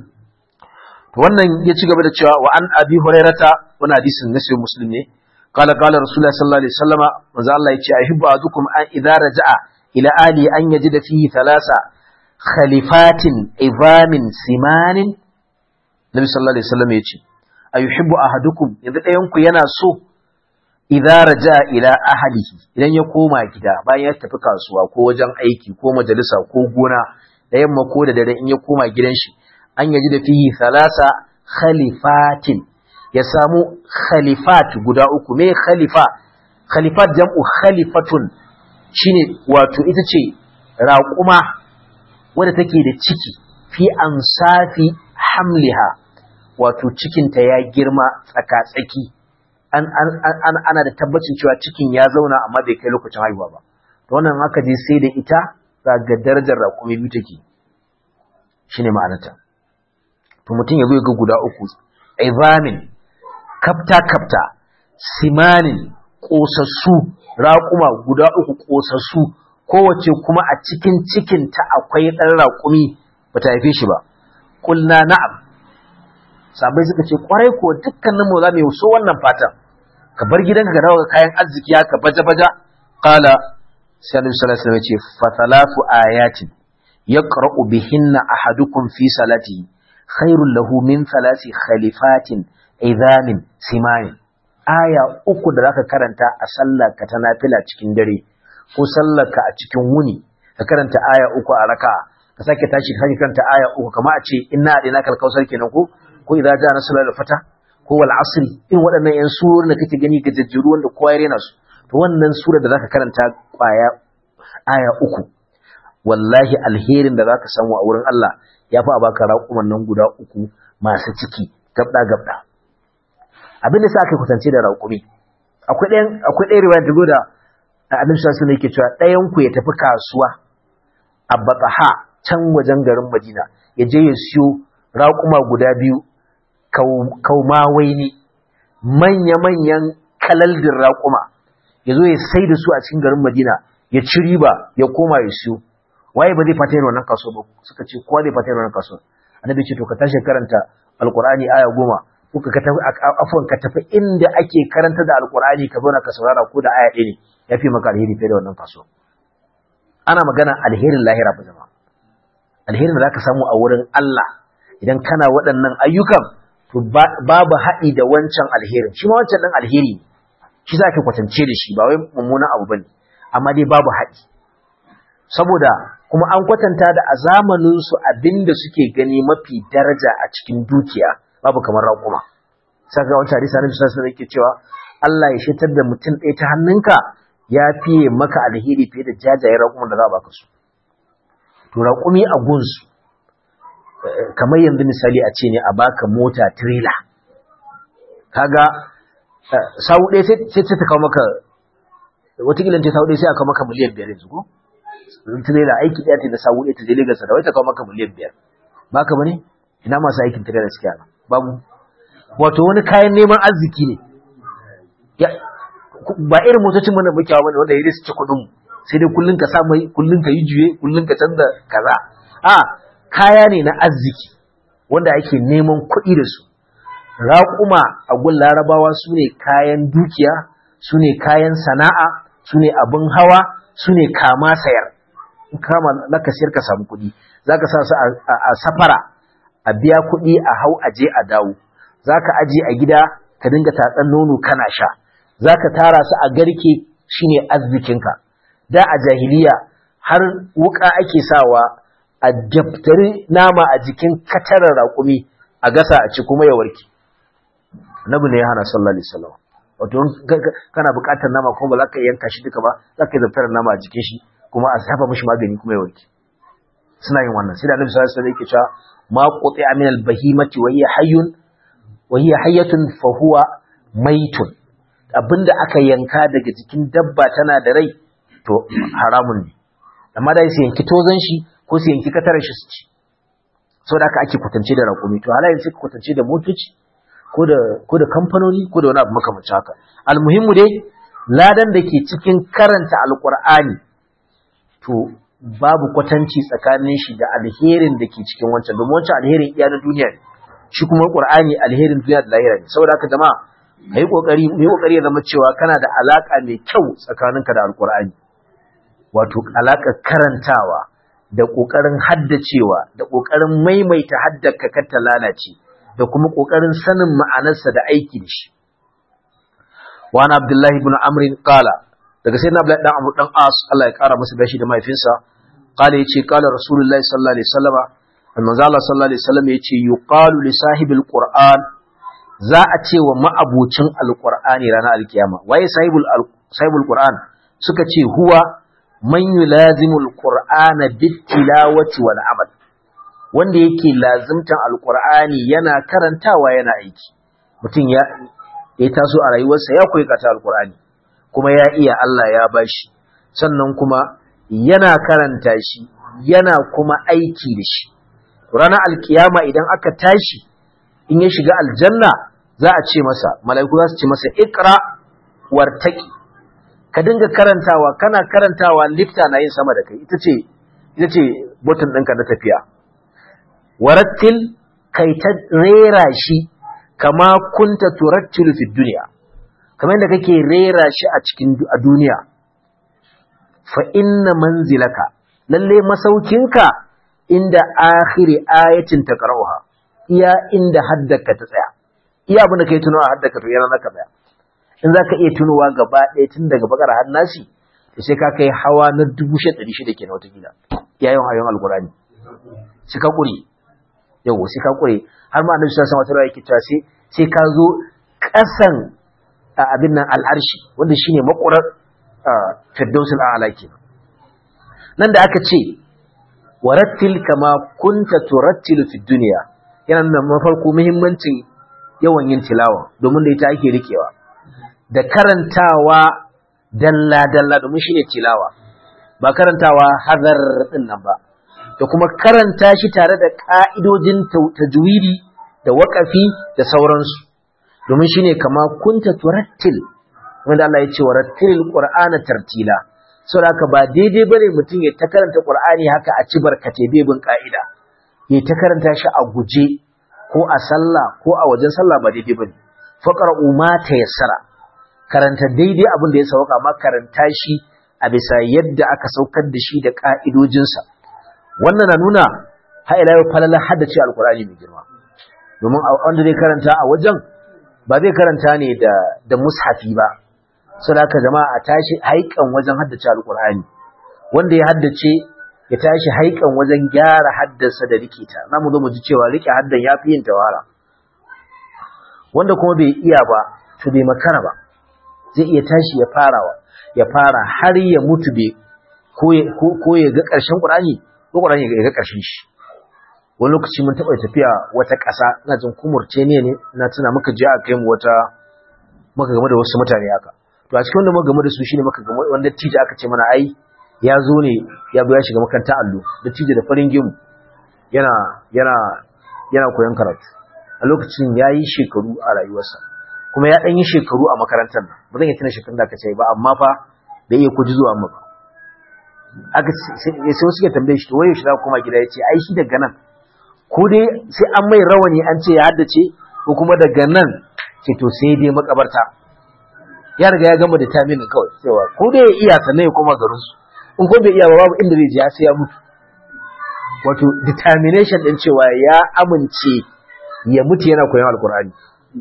to wannan ya ci gaba da cewa wa an abi hurairata wannan hadisin nasi muslim ne قال قال رسول الله صلى الله عليه وسلم manzo Allah yace ahibbu azukum an idza raja'a ila ali an yajida fihi thalasa khalifatin izamin simanin Nabi sallallahu alaihi wasallam yace ayuhibbu ahadukum yanzu ɗayan ku yana so idza raja ila ahlihi idan ya koma gida bayan ya tafi kasuwa ko wajen aiki ko majalisa ko gona da yamma ko da dare in ya koma gidan shi an yaji da fihi thalasa khalifatin ya samu khalifat guda uku me khalifa khalifat jam'u khalifatun shine wato ita ce raƙuma wadda take da ciki fi ansafi hamliha wato cikinta ya girma tsaka-tsaki an, an, ana da tabbacin cewa cikin ya zauna amma bai kai lokacin haihuwa ba to wannan haka je sai da ita ga darajar raƙumi biyu take shine ma'anarta to mutum ya zo ya ga guda uku izamin kafta kafta simanin ƙosassu raƙuma guda uku ƙosassu kowace kuma a cikin cikinta akwai ɗan raƙumi ba ta haife shi ba kulna na'am sabai suka ce kwarai ko dukkanin mu za mu yi so wannan fatan ka bar gidanka ka dawo ga kayan arziki ka baja baja qala sai annabi sallallahu alaihi wasallam ya ce fa thalathu ayatin yaqra'u bihinna ahadukum fi salatihi khairul lahu min thalathi khalifatin idamin simanin aya uku da zaka karanta a sallar ka ta nafila cikin dare ko sallar ka a cikin wuni ka karanta aya uku a raka'a ka sake tashi ka karanta aya uku kamar a ce inna adina kal kausar kenan ko ko idza ja nasrul fata ko wal asri in waɗannan yan surorin da kake gani ga jajjiru wanda kowa ya rena su to wannan sura da zaka karanta kwaya aya uku wallahi alherin da zaka samu a wurin Allah ya fi a baka raƙuman nan guda uku masu ciki gabda gabda abin da sa aka kusance da raƙumi akwai ɗayan akwai ɗayan riwaya da goda annabi sallallahu alaihi yake cewa ɗayan ku ya tafi kasuwa a Bataha can wajen garin Madina ya je ya siyo raƙuma guda biyu kaumawai ne manya-manyan kalaldin raƙuma ya zo ya sai da su a cikin garin Madina ya ci riba ya koma ya siyo waye ba zai fata yin wannan kaso ba suka ce kowa zai fata yin wannan kaso annabi ce to ka tashi karanta alqur'ani aya goma ko ka tafi afwan ka tafi inda ake karanta da alqur'ani ka zauna ka saurara ko da aya ɗaya ne yafi maka alheri fiye da wannan kaso ana magana alherin lahira ba jama'a alherin da zaka samu a wurin Allah idan kana waɗannan ayyukan to babu haɗi da wancan alherin shi ma wancan ɗin alheri ne shi za ka kwatance da shi ba wai mummunan abu bane amma dai babu haɗi saboda kuma an kwatanta da a zamanin su abinda suke gani mafi daraja a cikin dukiya babu kamar raƙuma saka wancan hadisi annabi sallallahu alaihi wasallam cewa Allah ya shitar da mutum ɗaya ta hannunka ya fiye maka alheri fiye da jajayen raƙuman da za a baka su to raƙumi a gunsu kamar yanzu misali a ce ne a baka mota trailer kaga sau ɗaya sai ta kawo maka watakila ta sau ɗaya sai a kawo maka miliyan biyar yanzu ko trailer aiki ɗaya ta da sau ɗaya ta je Lagos da wai ta kawo maka miliyan biyar baka bane ina masu aikin trailer suke ana babu wato wani kayan neman arziki ne ba irin motocin mana muke hawa bane wanda ya su ci kuɗin sai dai kullun ka sa mai kullun ka yi juye kullun ka canza kaza a kaya ne na arziki wanda ake neman kuɗi da su raƙuma a gun larabawa su ne kayan dukiya su ne kayan sana'a su ne abin hawa su ne kama sayar in kama laka sayar ka samu kuɗi za ka sa su a safara a biya kuɗi a hau a je a dawo za ka aje a gida ka dinga tatsan nono kana sha za ka tara su a garke shine arzikinka da a jahiliya har wuka ake sawa a daftari nama a jikin katarar raƙumi a gasa a ci kuma ya warke nabi ne ya hana sallallahu alaihi wasallam wato kana buƙatar nama kuma ba za ka yanka shi duka ba za ka yi daftarar nama a jikin shi kuma a safa mishi magani kuma ya warke suna yin wannan sai da annabi sallallahu alaihi wasallam yake cewa ma quti'a min al-bahimati wa hiya hayyun wa hiya hayyatun fa huwa maitun abinda aka yanka daga jikin dabba tana da rai to haramun ne amma da su yanki tozon shi ko su yanki katarar shi su ci saboda haka ake kwatance da raƙumi to halayen sai kwatance da motoci ko da ko da kamfanoni ko da wani abu makamancin haka almuhimmu dai ladan da ke cikin karanta alqur'ani to babu kwatanci tsakanin shi da alherin da ke cikin wancan domin wancan alherin iya na duniya ne shi kuma qur'ani alherin duniya da lahira ne saboda haka jama'a kai kokari mu kokari ya zama cewa kana da alaka mai kyau tsakaninka da alqur'ani wato alakar karantawa da kokarin haddacewa da kokarin maimaita haddaka kar ta lalace da kuma kokarin sanin ma'anarsa da aiki da shi wa ana abdullahi ibn amr qala daga sai na abdullahi dan amr dan as Allah ya kara masa dashi da mahaifinsa qala yace qala rasulullahi sallallahu alaihi wasallam manzo Allah sallallahu alaihi wasallam yace yuqalu li sahibil qur'an za a ce wa ma'abucin alqur'ani ranar alkiyama waye sahibul sahibul qur'an suka ce huwa man yulazimul qur'ana bitilawati wal amal wanda yake lazimtan alqur'ani yana karantawa yana aiki mutum ya ya taso a rayuwarsa ya koyi kata alqur'ani kuma ya iya Allah ya bashi sannan kuma yana karanta shi yana kuma aiki da shi ranar alkiyama idan aka tashi in ya shiga aljanna za a ce masa mala'iku za su ce masa ikra wartaki ka dinga karantawa kana karantawa lifta na yin sama da kai ita ce ita ce button ɗinka na tafiya warattil kai ta rera shi kama kunta turattilu fi duniya kamar yadda kake rera shi a cikin a duniya fa inna manzilaka lalle masaukinka inda akhiri ayatin taqra'uha iya inda haddaka ta tsaya iya abin da kai tunawa haddaka to yana naka tsaya in zaka iya tunowa gaba ɗaya tun daga bakar har nasi to sai ka kai hawa na 1600 kenan wata gida yayin hayon alqurani sai ka kure yawo sai ka kure har ma annabi sallallahu alaihi wasallam yake cewa sai sai ka zo kasan abin nan al'arshi wanda shine makurar firdausul a'la kenan nan da aka ce warattil kama kunta turattilu fid dunya yana nuna mafarko muhimmancin yawan yin tilawa domin da ita ake rikewa da karantawa dalla dalla domin shine tilawa ba karantawa hazar din nan ba da kuma karanta shi tare da ka'idojin tajwidi da waƙafi da sauransu domin shine kama kunta turattil wanda Allah ya ce warattil qur'ana tartila saboda haka ba daidai bane mutum ya ta karanta Qur'ani haka a ci barkate bai bin ka'ida ya ta karanta shi a guje ko a sallah ko a wajen sallah ba daidai bane faqra'u ma tayassara karanta daidai abin da ya sauka amma karanta shi a bisa yadda aka saukar da shi da ka'idojinsa wannan na nuna ha ila yau falala haddace alqur'ani mai girma domin wanda zai karanta a wajen ba zai karanta ne da da mushafi ba sadaka jama'a a tashi haikan wajen haddace alqur'ani wanda ya haddace ya tashi haikan wajen gyara haddasa da rikita namu zo mu ji cewa rike haddan yafi yin tawara wanda kuma bai iya ba to bai makara ba zai iya tashi ya farawa ya fara har ya mutu bai ko ya ga ƙarshen qur'ani ko qur'ani ya ga ƙarshen shi wani lokaci mun taɓa tafiya wata ƙasa ina jin kumurce ne ne na tuna muka je a kai mu wata muka game da wasu mutane haka to a cikin wanda muka game da su shine muka game wanda tije aka ce mana ai ya zo ne ya zo ya shiga makarantar allo da tije da farin gimu yana yana yana koyon karatu a lokacin ya yi shekaru a rayuwarsa kuma ya ɗan yi shekaru a makarantar nan ba zan iya tuna shekarun da aka ce ba amma fa bai iya kuji zuwa amma ba aka sai wasu suke tambaye shi to waye shi za kuma gida ya ce ai shi daga nan ko dai sai an mai rawani an ce ya haddace ko kuma daga nan ce to sai dai makabarta ya riga ya gama da taminin kawai cewa ko dai ya iya sannan ya koma garin su in ko bai iya ba babu inda zai je sai ya mutu wato determination din cewa ya amince ya mutu yana koyon alkur'ani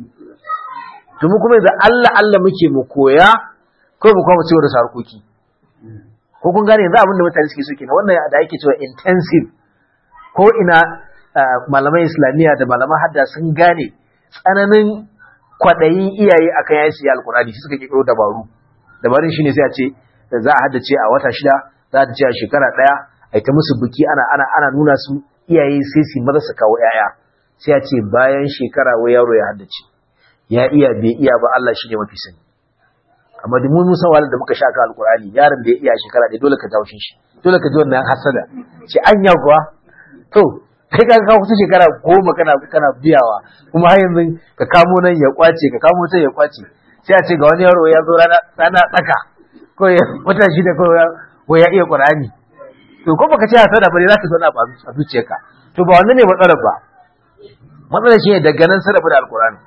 to mu kuma yanzu Allah Allah muke mu koya ko mu kuma cewa da sarkoki ko kun gane yanzu abin da mutane suke so kenan wannan da ake cewa intensive ko ina malaman islamiyya da malaman hadda sun gane tsananin kwaɗayin iyaye akan yayin su alkurani shi suka kiro dabaru dabarun shine sai a ce za a haddace a wata shida za a ce a shekara ɗaya a ta musu biki ana ana ana nuna su iyaye sai su maza su kawo yaya sai a ce bayan shekara wai yaro ya haddace ya iya bai iya ba Allah shi ne mafi sani amma da mun musa wahalar da muka sha ka alkurani yaron da ya iya shekara ɗaya dole ka jawo shi dole ka ji wannan hasada ce anya kuwa to kai ka kawo kusa shekara goma kana kana biyawa kuma har yanzu ka kamo nan ya kwace ka kamo can ya kwace sai a ce ga wani yaro ya zo rana rana tsaka ko ya wata shi da ko ya iya qur'ani to ko baka ce hasada ba ne za ka zo na ba a zuciyarka to ba wannan ne matsalar ba matsalar shi ne daga nan sarrafa da alqur'ani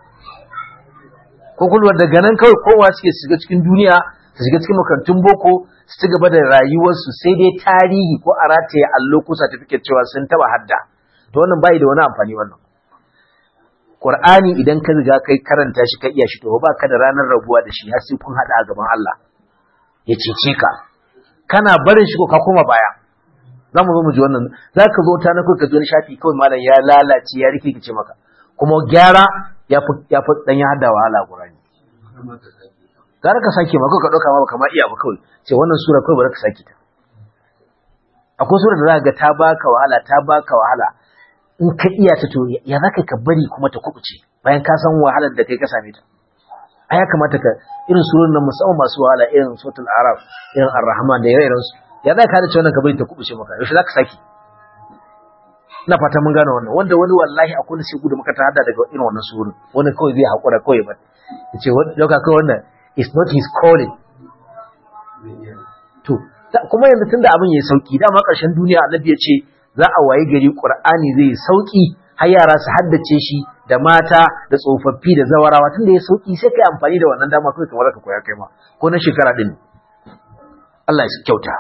ko kulwar daga nan kawai kowa suke shiga cikin duniya su shiga cikin makarantun boko su ci gaba da rayuwarsu sai dai tarihi ko a rataye allo ko certificate cewa sun taba hadda to wannan bai da wani amfani wannan Qur'ani idan ka riga kai karanta shi ka iya shi to ba ka da ranar rabuwa da shi har sai kun hada a gaban Allah ya cece ka kana barin shi ko ka koma baya za mu zo mu ji wannan za ka zo ta na ka zo shafi kawai malam ya lalace ya rikice maka kuma gyara ya fi ya fi dan ya hada wahala Qur'ani gara ka sake ma ka dauka ma kamar iya ba kawai ce wannan sura kawai bari ka sake ta akwai sura da za ga ta baka wahala ta baka wahala in ka iya ta to ya za ka bari kuma ta kubuce bayan ka san wahalar da kai ka same ta a ya kamata ka irin surun nan musamman masu wahala irin suratul araf irin ar-rahman da ire-iren su ya za ka hada wannan ka bari ta kubuce maka yaushe za ka saki ina fata mun gane wannan wanda wani wallahi akwai wani sai gudu maka ta hada daga irin wannan surun wani kawai zai hakura kawai ba yace wani dauka kawai wannan is not his calling to kuma yanzu tunda abin yayi sauki dama karshen duniya annabi ya ce za a wayi gari Qur'ani zai yi sauki har yara su haddace shi da mata da tsofaffi da zawarawa tunda ya sauki sai kai amfani da wannan dama kai kamar ka koya kai ma ko na shekara din Allah ya kyauta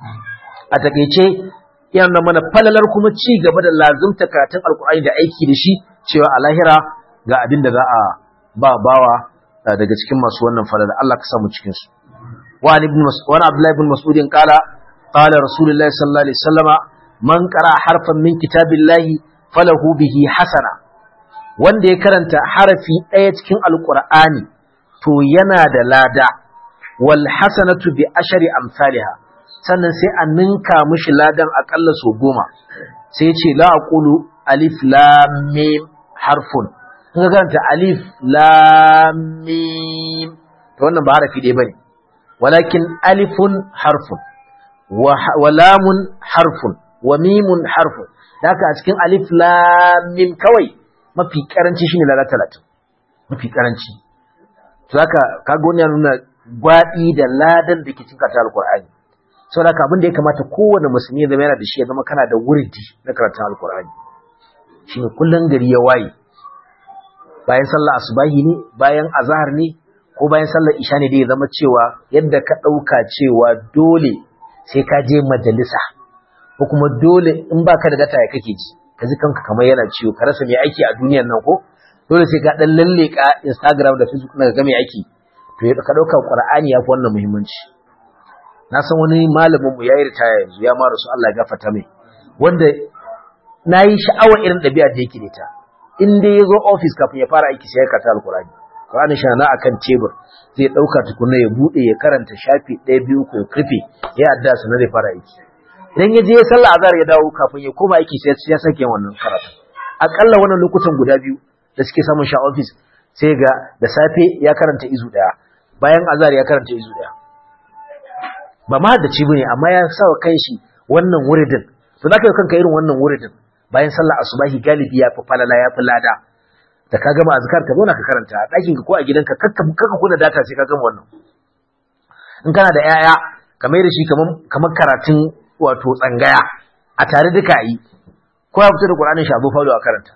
a takeice yana mana falalar kuma ci gaba da lazumta karatun alkur'ani da aiki da shi cewa a lahira ga abin da za a ba bawa daga cikin masu wannan falala Allah ka samu cikin su wa ibn mas'ud Abdullah ibn Mas'ud qala qala Rasulullahi sallallahu alaihi wasallama man qara harfan min kitabillahi falahu bihi hasana wanda ya karanta harafi ɗaya cikin alqur'ani to yana da lada wal hasanatu bi ashri amsalha sannan sai a ninka mishi ladan akalla so goma sai ce la aqulu alif lam mim harfun in ka karanta alif lam mim to wannan ba harafi ɗaya bane walakin alifun harfun wa lamun harfun wa mimun harfun da haka a cikin alif lam mim kawai mafi karanci shine lada 30 mafi karanci to haka kaga wannan ya nuna gwadi da ladan da ke cikin karatun alqur'ani saboda haka abin da ya kamata kowane musulmi ya zama yana da shi ya zama kana da wurdi na karatun alqur'ani shine kullun gari ya waye bayan sallar asubahi ne bayan azhar ne ko bayan sallar isha ne da ya zama cewa yadda ka dauka cewa dole sai ka je majalisa ko kuma dole in baka da data ya kake ji ka ji kanka kamar yana ciwo ka rasa mai aiki a duniyar nan ko dole sai ka dan lalleka Instagram da Facebook na ga mai aiki to ka dauka Qur'ani ya fi wannan muhimmanci na san wani malamin mu yayi ritaya yanzu ya mara su Allah ya gafarta mai wanda nayi sha'awar irin ɗabi'a da yake da ita in dai ya zo office kafin ya fara aiki sai ya karanta alkurani Qur'ani shi na akan tebur zai dauka tukunna ya bude ya karanta shafi ɗaya biyu ko ya kirfe ya adda su na zai fara aiki idan ya je ya sallah azhar ya dawo kafin ya koma aiki sai ya sake wannan karatu akalla wannan lokutan guda biyu da suke samun sha office sai ga da safe ya karanta izu daya bayan azhar ya karanta izu daya ba ma da ci bane amma ya sa wa kanshi wannan wuridin to zaka yi kanka irin wannan wuridin bayan sallar asubahi galibi ya fi falala ya fi lada da ka gama azkar ka zauna ka karanta a ɗakin ka ko a gidanka kakka kakka kuna data sai ka gama wannan in kana da yaya ka mai da shi kamar karatun wato tsangaya a tare duka yi ko ya fito da Qur'anin shi abu falo a karanta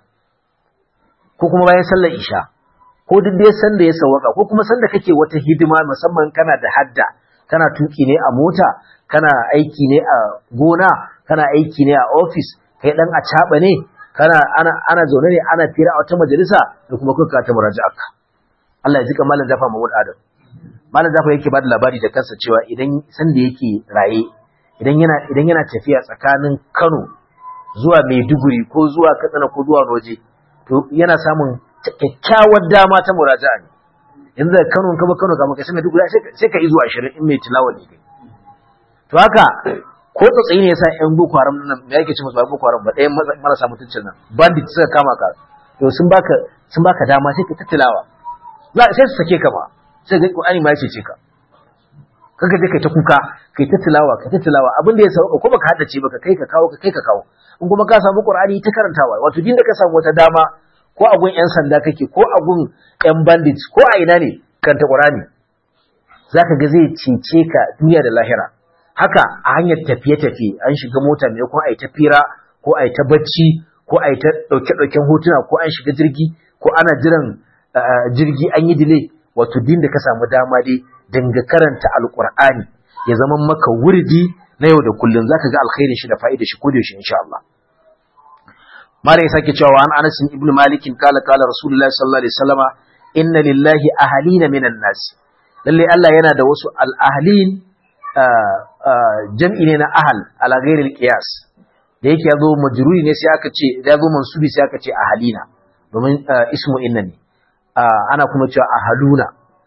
ko kuma bayan sallar isha ko duk dai san da ya sawaka ko kuma san da kake wata hidima musamman kana da hadda kana tuki ne a mota kana aiki ne a gona kana aiki ne a office kai dan acaba ne kana ana ana zaune ne ana fira a wata majalisa da kuma kuka ta muraja'a Allah ya jika malam Jafa Mahmud Adam malam Jafa yake bada labari da kansa cewa idan san da yake raye idan yana idan yana tafiya tsakanin Kano zuwa Maiduguri ko zuwa Katsina ko zuwa Roje to yana samun kyakkyawar dama ta muraja'a ne yanzu da Kano ka ba Kano kamar kai sai Maiduguri sai ka izo 20 in mai tilawa ne kai to haka ko tsatsayi ne yasa ƴan boko haram nan me yake ce musu ba boko haram ba ɗayan marasa mutuncin nan bandit suka kama ka to sun baka sun baka dama sai ka tattalawa za sai su sake ka ba sai ga Qur'ani ma yake ce ka kaga je kai ta kuka kai ta tilawa kai ta tilawa abin da ya sauka ko baka haddace baka kai ka kawo ka kai ka kawo in kuma ka samu Qur'ani ta karantawa wato din da ka samu wata dama ko a gun ƴan sanda kake ko a gun ƴan bandits ko a ina ne karanta Qur'ani zaka ga zai cece ka duniya da lahira haka a hanyar tafiye-tafiye an shiga mota mai kuma a yi ta fira ko a yi ta bacci ko a yi ta ɗauke-ɗauken hotuna ko an shiga jirgi ko ana jiran jirgi an yi dile wato din da ka samu dama dai dinga karanta alƙur'ani ya zama maka wurdi na yau da kullum zaka ga alkhairin shi da fa'idar shi ko da shi insha Allah mala ya sake cewa an Anas ibn Malik kala kala Rasulullahi sallallahu alaihi wasallama inna lillahi ahalina minan nas lalle Allah yana da wasu al-ahlin jam'i ne na ahal ala ghairil qiyas da yake yazo majruri ne sai aka ce da yazo mansubi sai aka ce ahalina domin ismu inna ne ana kuma cewa ahaluna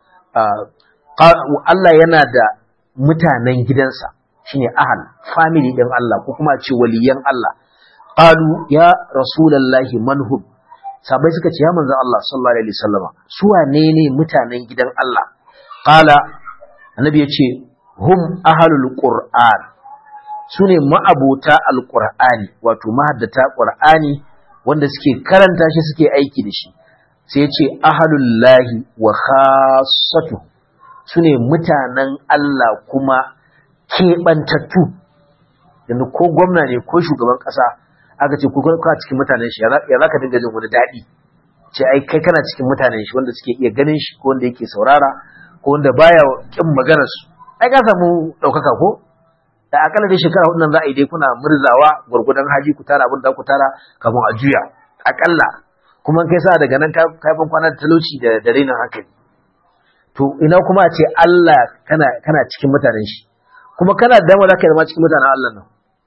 Allah yana da mutanen gidansa shine ahal family din Allah ko kuma ce waliyan Allah qalu ya rasulullahi manhum sabai suka ce ya manzon Allah sallallahu alaihi wasallama su wane ne mutanen gidan Allah qala annabi yace hum ahlul qur'an sune ma'abota alqur'ani wato mahaddata qur'ani wanda suke karanta shi suke aiki da shi sai yace ahlul lahi wa khassatu sune mutanen Allah kuma keɓantattu yanzu ko gwamna ne ko shugaban ƙasa aka ce kuka ka cikin mutanen shi ya za ka dinga jin wani daɗi ce ai kai kana cikin mutanen shi wanda suke iya ganin shi ko wanda yake saurara ko wanda baya kin maganar su ai ka samu ɗaukaka ko da akalla dai shekara hudu nan za a yi dai kuna murzawa gwargwadon haji ku tara abin da ku tara kafin a juya akalla kuma kai sa daga nan ka ban kwana da talauci da da rainin hankali to ina kuma a ce Allah kana kana cikin mutanen shi kuma kana da dama za ka zama cikin mutanen Allah nan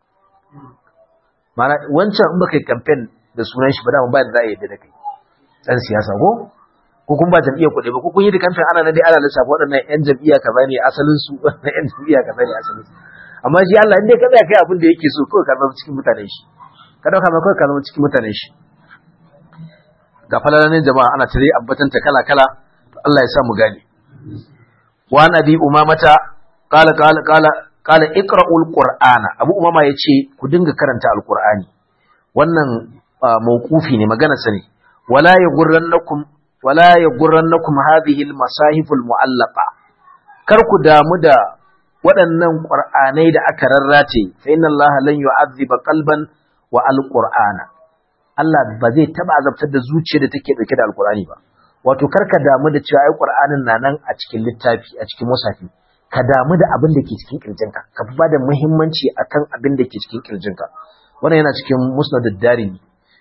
mana wancan in baka yi campaign da sunan shi ba dama ba za a yadda da kai dan siyasa ko ko kun ba jam'iyyar kuɗi ba ko kun yi da campaign ana na dai ana lissafa waɗannan yan jam'iyya kaza ne asalin su waɗannan yan jam'iyya kaza ne asalin su amma shi Allah inda ka tsaya kai abin da yake so kawai ka zama cikin mutanen shi ka dauka ma kawai ka zama cikin mutanen shi ga falalanin jama'a ana tare ambatanta kala kala to Allah ya sa mu gane wa nabi umamata qala qala qala qala iqra'ul qur'ana abu umama yace ku dinga karanta alqur'ani wannan mawqufi ne magana sa ne wala yaghurrannakum wala yaghurrannakum hadhihi almasahif almu'allaqa kar ku damu da waɗannan qur'anai da aka rarrace fa inna allaha lan yu'adhiba qalban wa alqur'ana Allah ba zai taba azabtar da zuciyar da take dauke da alqur'ani ba wato karka damu da cewa ai qur'anin na nan a cikin littafi a cikin musafi ka damu da abin da ke cikin kirjinka ka fi bada muhimmanci akan abin da ke cikin kirjinka wannan yana cikin musnadud darimi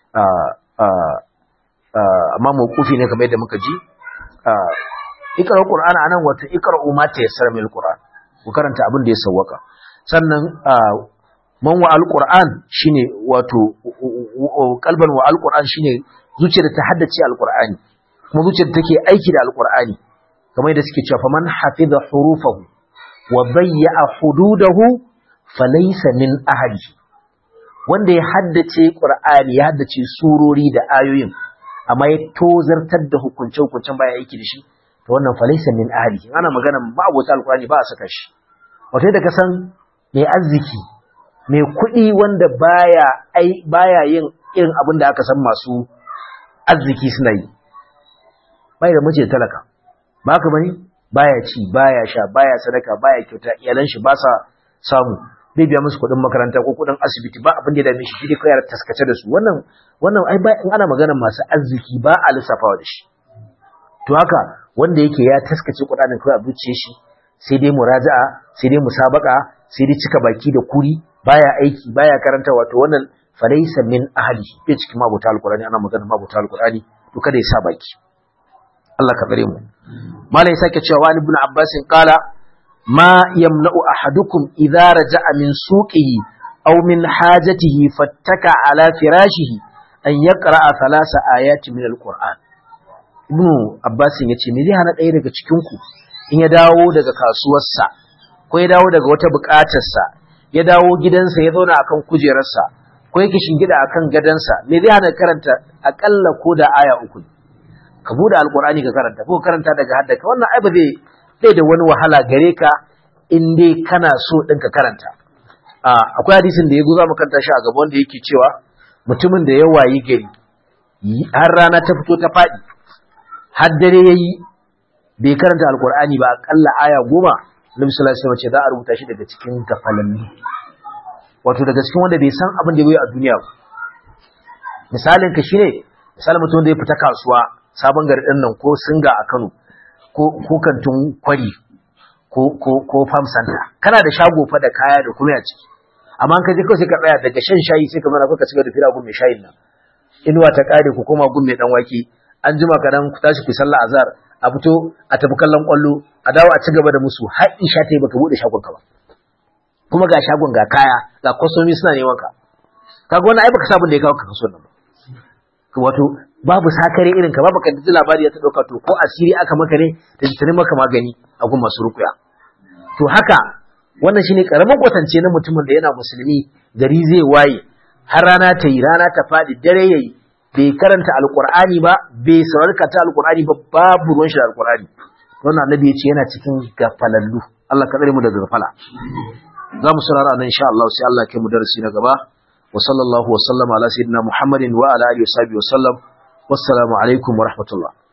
amma mawqufi ne kamar yadda muka ji ikra qur'ana anan wato ikra ma ta yassara mil qur'an ku karanta abin da ya sawwaka sannan man wa alquran shine wato kalban wa alquran shine zuciyar ta haddace alqur'ani kuma zuciyar take aiki da alqur'ani kamar yadda suke cewa faman hafiza hurufahu wa bayya hududahu falaysa min ahli wanda ya haddace qur'ani ya haddace surori da ayoyin amma ya tozartar da hukunce hukuncen baya aiki da shi to wannan falaysa min ahli ana magana ba abota alqur'ani ba a saka shi wato da ka san mai arziki mai kuɗi wanda baya ai baya yin irin abin da aka san masu arziki suna yi bai da mace talaka ba ka bane baya ci baya sha baya sadaka baya kyauta iyalan shi ba sa samu bai biya musu kuɗin makaranta ko kuɗin asibiti ba abin da ya dame shi shi dai kawai taskace da su wannan wannan ai ba in ana magana masu arziki ba a lissafawa da shi to haka wanda yake ya taskace kuɗaɗen kawai a zuciyar shi sai dai muraja'a sai dai musabaka sai dai cika baki da kuri baya aiki baya karanta wato wannan falaysa min ahli bai cikin mabuta alqur'ani ana magana mabuta alqur'ani to kada ya sa baki Allah ka tsare mu malai sake cewa wani ibn abbas qala ma yamna'u ahadukum idza raja'a min suqihi aw min hajatihi fattaka ala firashihi an yaqra'a thalasa ayati min alqur'an ibn abbas yace me zai hana ɗaya daga cikin ku in ya dawo daga kasuwarsa ko ya dawo daga wata buƙatarsa ya dawo gidansa ya zauna akan kujerarsa ko yake shingida akan gadansa me zai hana karanta akalla ko da aya uku ka bude alqur'ani ka karanta ko karanta daga haddaka wannan ai ba zai zai da wani wahala gare ka in dai kana so din ka karanta akwai hadisin da ya za mu karanta shi a gaban da yake cewa mutumin da ya wayi gari har rana ta fito ta faɗi har dare yayi bai karanta alqur'ani ba akalla aya goma Nabi sallallahu alaihi wasallam ce za a rubuta shi daga cikin gafalanni wato daga cikin wanda bai san abin da bai a duniya ba misalin ka shine misalin mutum da ya fita kasuwa sabon gari din nan ko singa a Kano ko ko kantin kwari ko ko ko farm center kana da shago fa da kaya da kuma a ciki amma ka je kawai sai ka tsaya daga shan shayi sai ka zana ka cigaba da fira gun mai shayin nan inuwa ta kare ku koma gun mai dan wake an jima kadan ku tashi ku sallah azhar a fito a tafi kallon kwallo a dawo a ci gaba da musu har isha ta yi baka bude shagon ka ba kuma ga shagon ga kaya ga kwasomi suna neman ka kaga wannan ai baka sabon da ya kawo ka kaso nan ba wato babu sakare irin ka babu kan labari ya ta dauka to ko asiri aka maka ne da ta maka magani a gun masu rukuya to haka wannan shine karamin kwatance na mutumin da yana musulmi gari zai waye har rana ta yi rana ta fadi dare yayi bai karanta alqur'ani ba bai saurari ta alqur'ani ba babu ruwan shi da alqur'ani wannan annabi ya ce yana cikin gafalallu Allah ka tsare mu daga gafala za mu saurara nan insha Allah sai Allah ya kai mu darasi na gaba wa sallallahu wa sallama ala sayyidina Muhammadin wa ala alihi wa sahbihi wa sallam wassalamu alaikum wa rahmatullah